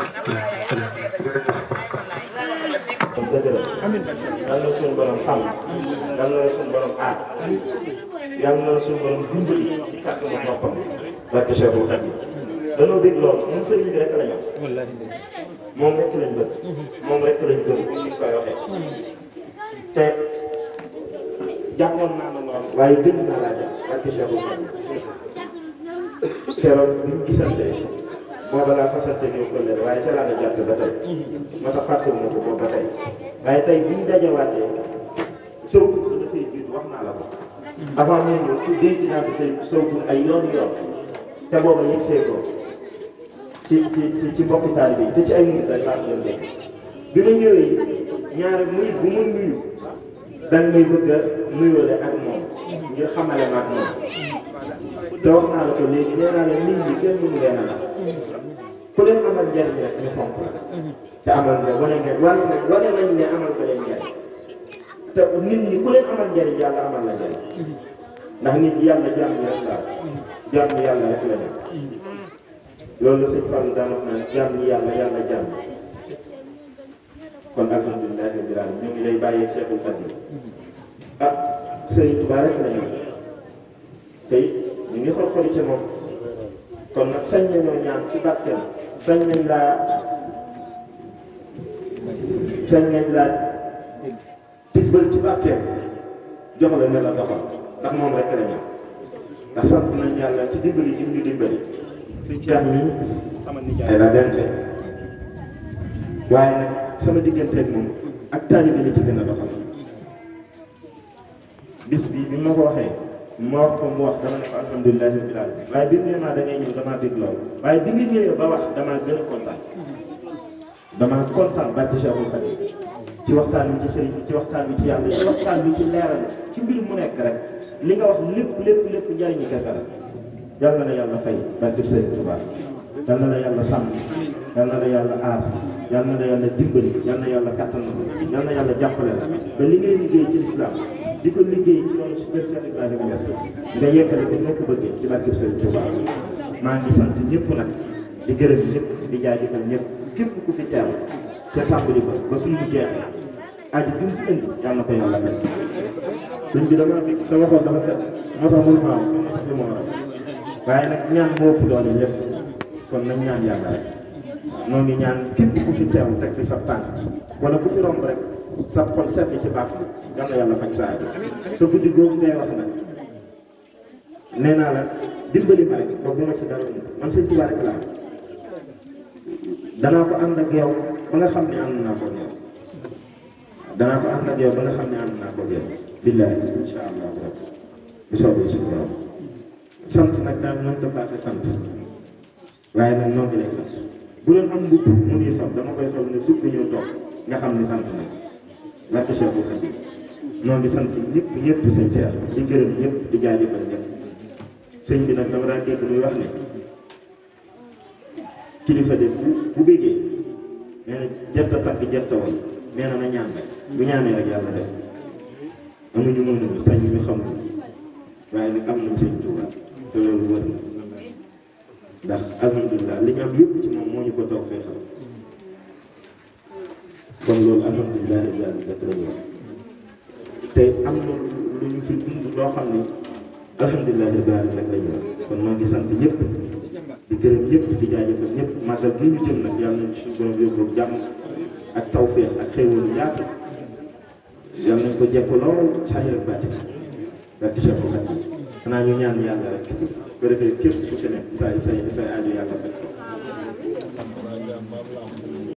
[SPEAKER 2] dëgg la yal na suñu borom sàmm yal na suñu borom aar yal na suñu borom dimbali ci kàttanu boppam barke Cheikhul Khadim danoo dégg loolu moom sëriñ bi rek la ñu moom rek lañ bëgg moom rek lañ gëm comme ni koy waxee te jàppoon naa la moom waaye gën naa laa jàpp barke Cheikhul Khadim keroog bi ñu gisante booba laa fasante ñëw ko waaye ca laa la jàpp ba tey moo tax fàtte na ko boobu ba tey waaye tey bi ñu dajawaatee sëw ko dafay jiitu wax naa la ko avant muy ñëw ku dégg naa ko say sëw ay yoon yoon te booba yëg see ko ci ci ci ci mbokki taalibe yi te ci ay minute rek laa doon dégg bi ma ñëwee ñaari muy bu ma nuyu dañ may bëgg a nuyoo ak moom ngir xamale ma ak moom te wax naa la ko léegi nee naa la nit ñi kenn mënu leen a la ku leen amal njariñ rek ñu fonk la te amal nga wane nga wane nañ wane nañ ne amal ko leen njariñ te nit ñi ku leen amal njariñ yàlla amal la njariñ ndax nit yàlla jàmm rek la jàmm yàlla rek la nekk loolu sëñ Fallou daan wax naan jàmm yàlla yàlla jàmm kon alhamdulilah rabbil alamin ñu ngi lay bàyyee Cheikhul Khadim ah Sëriñ Tuubaa rek la ñu tey ñu ngi xool xooli ci moom kon nag sañ nañoo ñaan ci barkeem sañ nañ laa sañ nañ laa tibbal ci barkeem jox la ne la doxal ndax moom rek la ñaan ndax sant nañ yàlla ci dimbali ji ñu dimbali suñ ceex mi sama nijaay la dente waaye nag sama digganteeg moom ak taalibe li ci gën a doxal bis bi bi ma ko waxee ma wax ko mu wax dama ne ko alhamdulilah rabbil alamin waaye bi mu ne maa da ngay ñëw damaa dégg loolu waaye bi nga ñëwee ba wax damaa gën a kontaan damaa kontaan barke Cheikhul Khadim ci waxtaan bi ci sëriñ bi ci waxtaan bi ci yàlla ci waxtaan bi ci leeral ci mbir mu nekk rek li nga wax lépp lépp lépp njariñu kese la yal na la yàlla fay barke Sëriñ Tuubaa yal na la yàlla sàmm yal na la yàlla aar yal na la yàlla dimbali yal na yàlla kattan yal na yàlla jàppale la ba li ngay liggéey ci lislaam di ko liggéey ci loolu si kër Cheikh Ibrahima Niass nga yeggale ko noo ko bëggee ci barke Sëriñ Tuubaa maa ngi sant ñëpp nag di gërëm ñëpp di jaajëfal ñëpp képp ku fi teew ca tàmbali ba ba fii mu jeexee aji bi mu fi indi yal na ko yàlla fay sëñ bi dama dégg sa waxoon dafa set moo tax mënu maa wax sama si ma waaye nag ñaan moo ëpp doole lépp kon nañ ñaan yàlla rek noo ngi ñaan képp ku fi teew teg fi sa tànk wala ku fi romb rek sa xol seet ci baas bi yal na yàlla faj sa aajo sa guddi googu ngay wax nag nee naa la dimbali ma rek ba bu ma ci dara man sëñ Tuubaa rek laa danaa ko ànd ak yow ba nga xam ne ànd naa ko yow danaa ko ànd ak yow ba nga xam ne ànd naa ko yow billahi insha allah rabbi bu soobee suñu borom sant nag daal noonu dafa sant waaye nag noo ngi lay sant bu doon am mbubb mu ngi sol dama koy sol ne suuf bi ñëw toog nga xam ne sant nag barke Cheikhul Khadim noo ngi sant ñëpp ñëpp sëñ Cheikh di gërëm ñëpp di jaajëfal ñëpp sëñ bi nag dama daan dégg muy wax ne kilifa de bu bu bëggee nee na jërta tagg jërta woy nee na na ñaan rek bu ñaanee rek yàlla def amuñu mënuñu sañ ñu xamuñu waaye nag am nañ sëñ Tuuba te loolu wër na ndax alhamdulilah li ñu am yëpp ci moom moo ñu ko toog fee xam kon loolu alhamdulilah rabbil alamin rek la ñu wax te am na lu ñu fi dund loo xam ne alhamdulilah rabbil alamin rek la ñu wax kon moo ngi sant ñëpp di gërëm ñëpp di jaajëfal ñëpp màggal gi ñu jëm nag yàlla nañ suñu borom yóbbu jàmm ak tawfeex ak xéewal yaatu yàlla nañ ko jekk lool saa yële bàtti barke Cheikh Oudou xanaa ñu ñaan yàlla rek bu defee képp ku ci nekk say say say aajo yàlla faj ko
[SPEAKER 16] lamb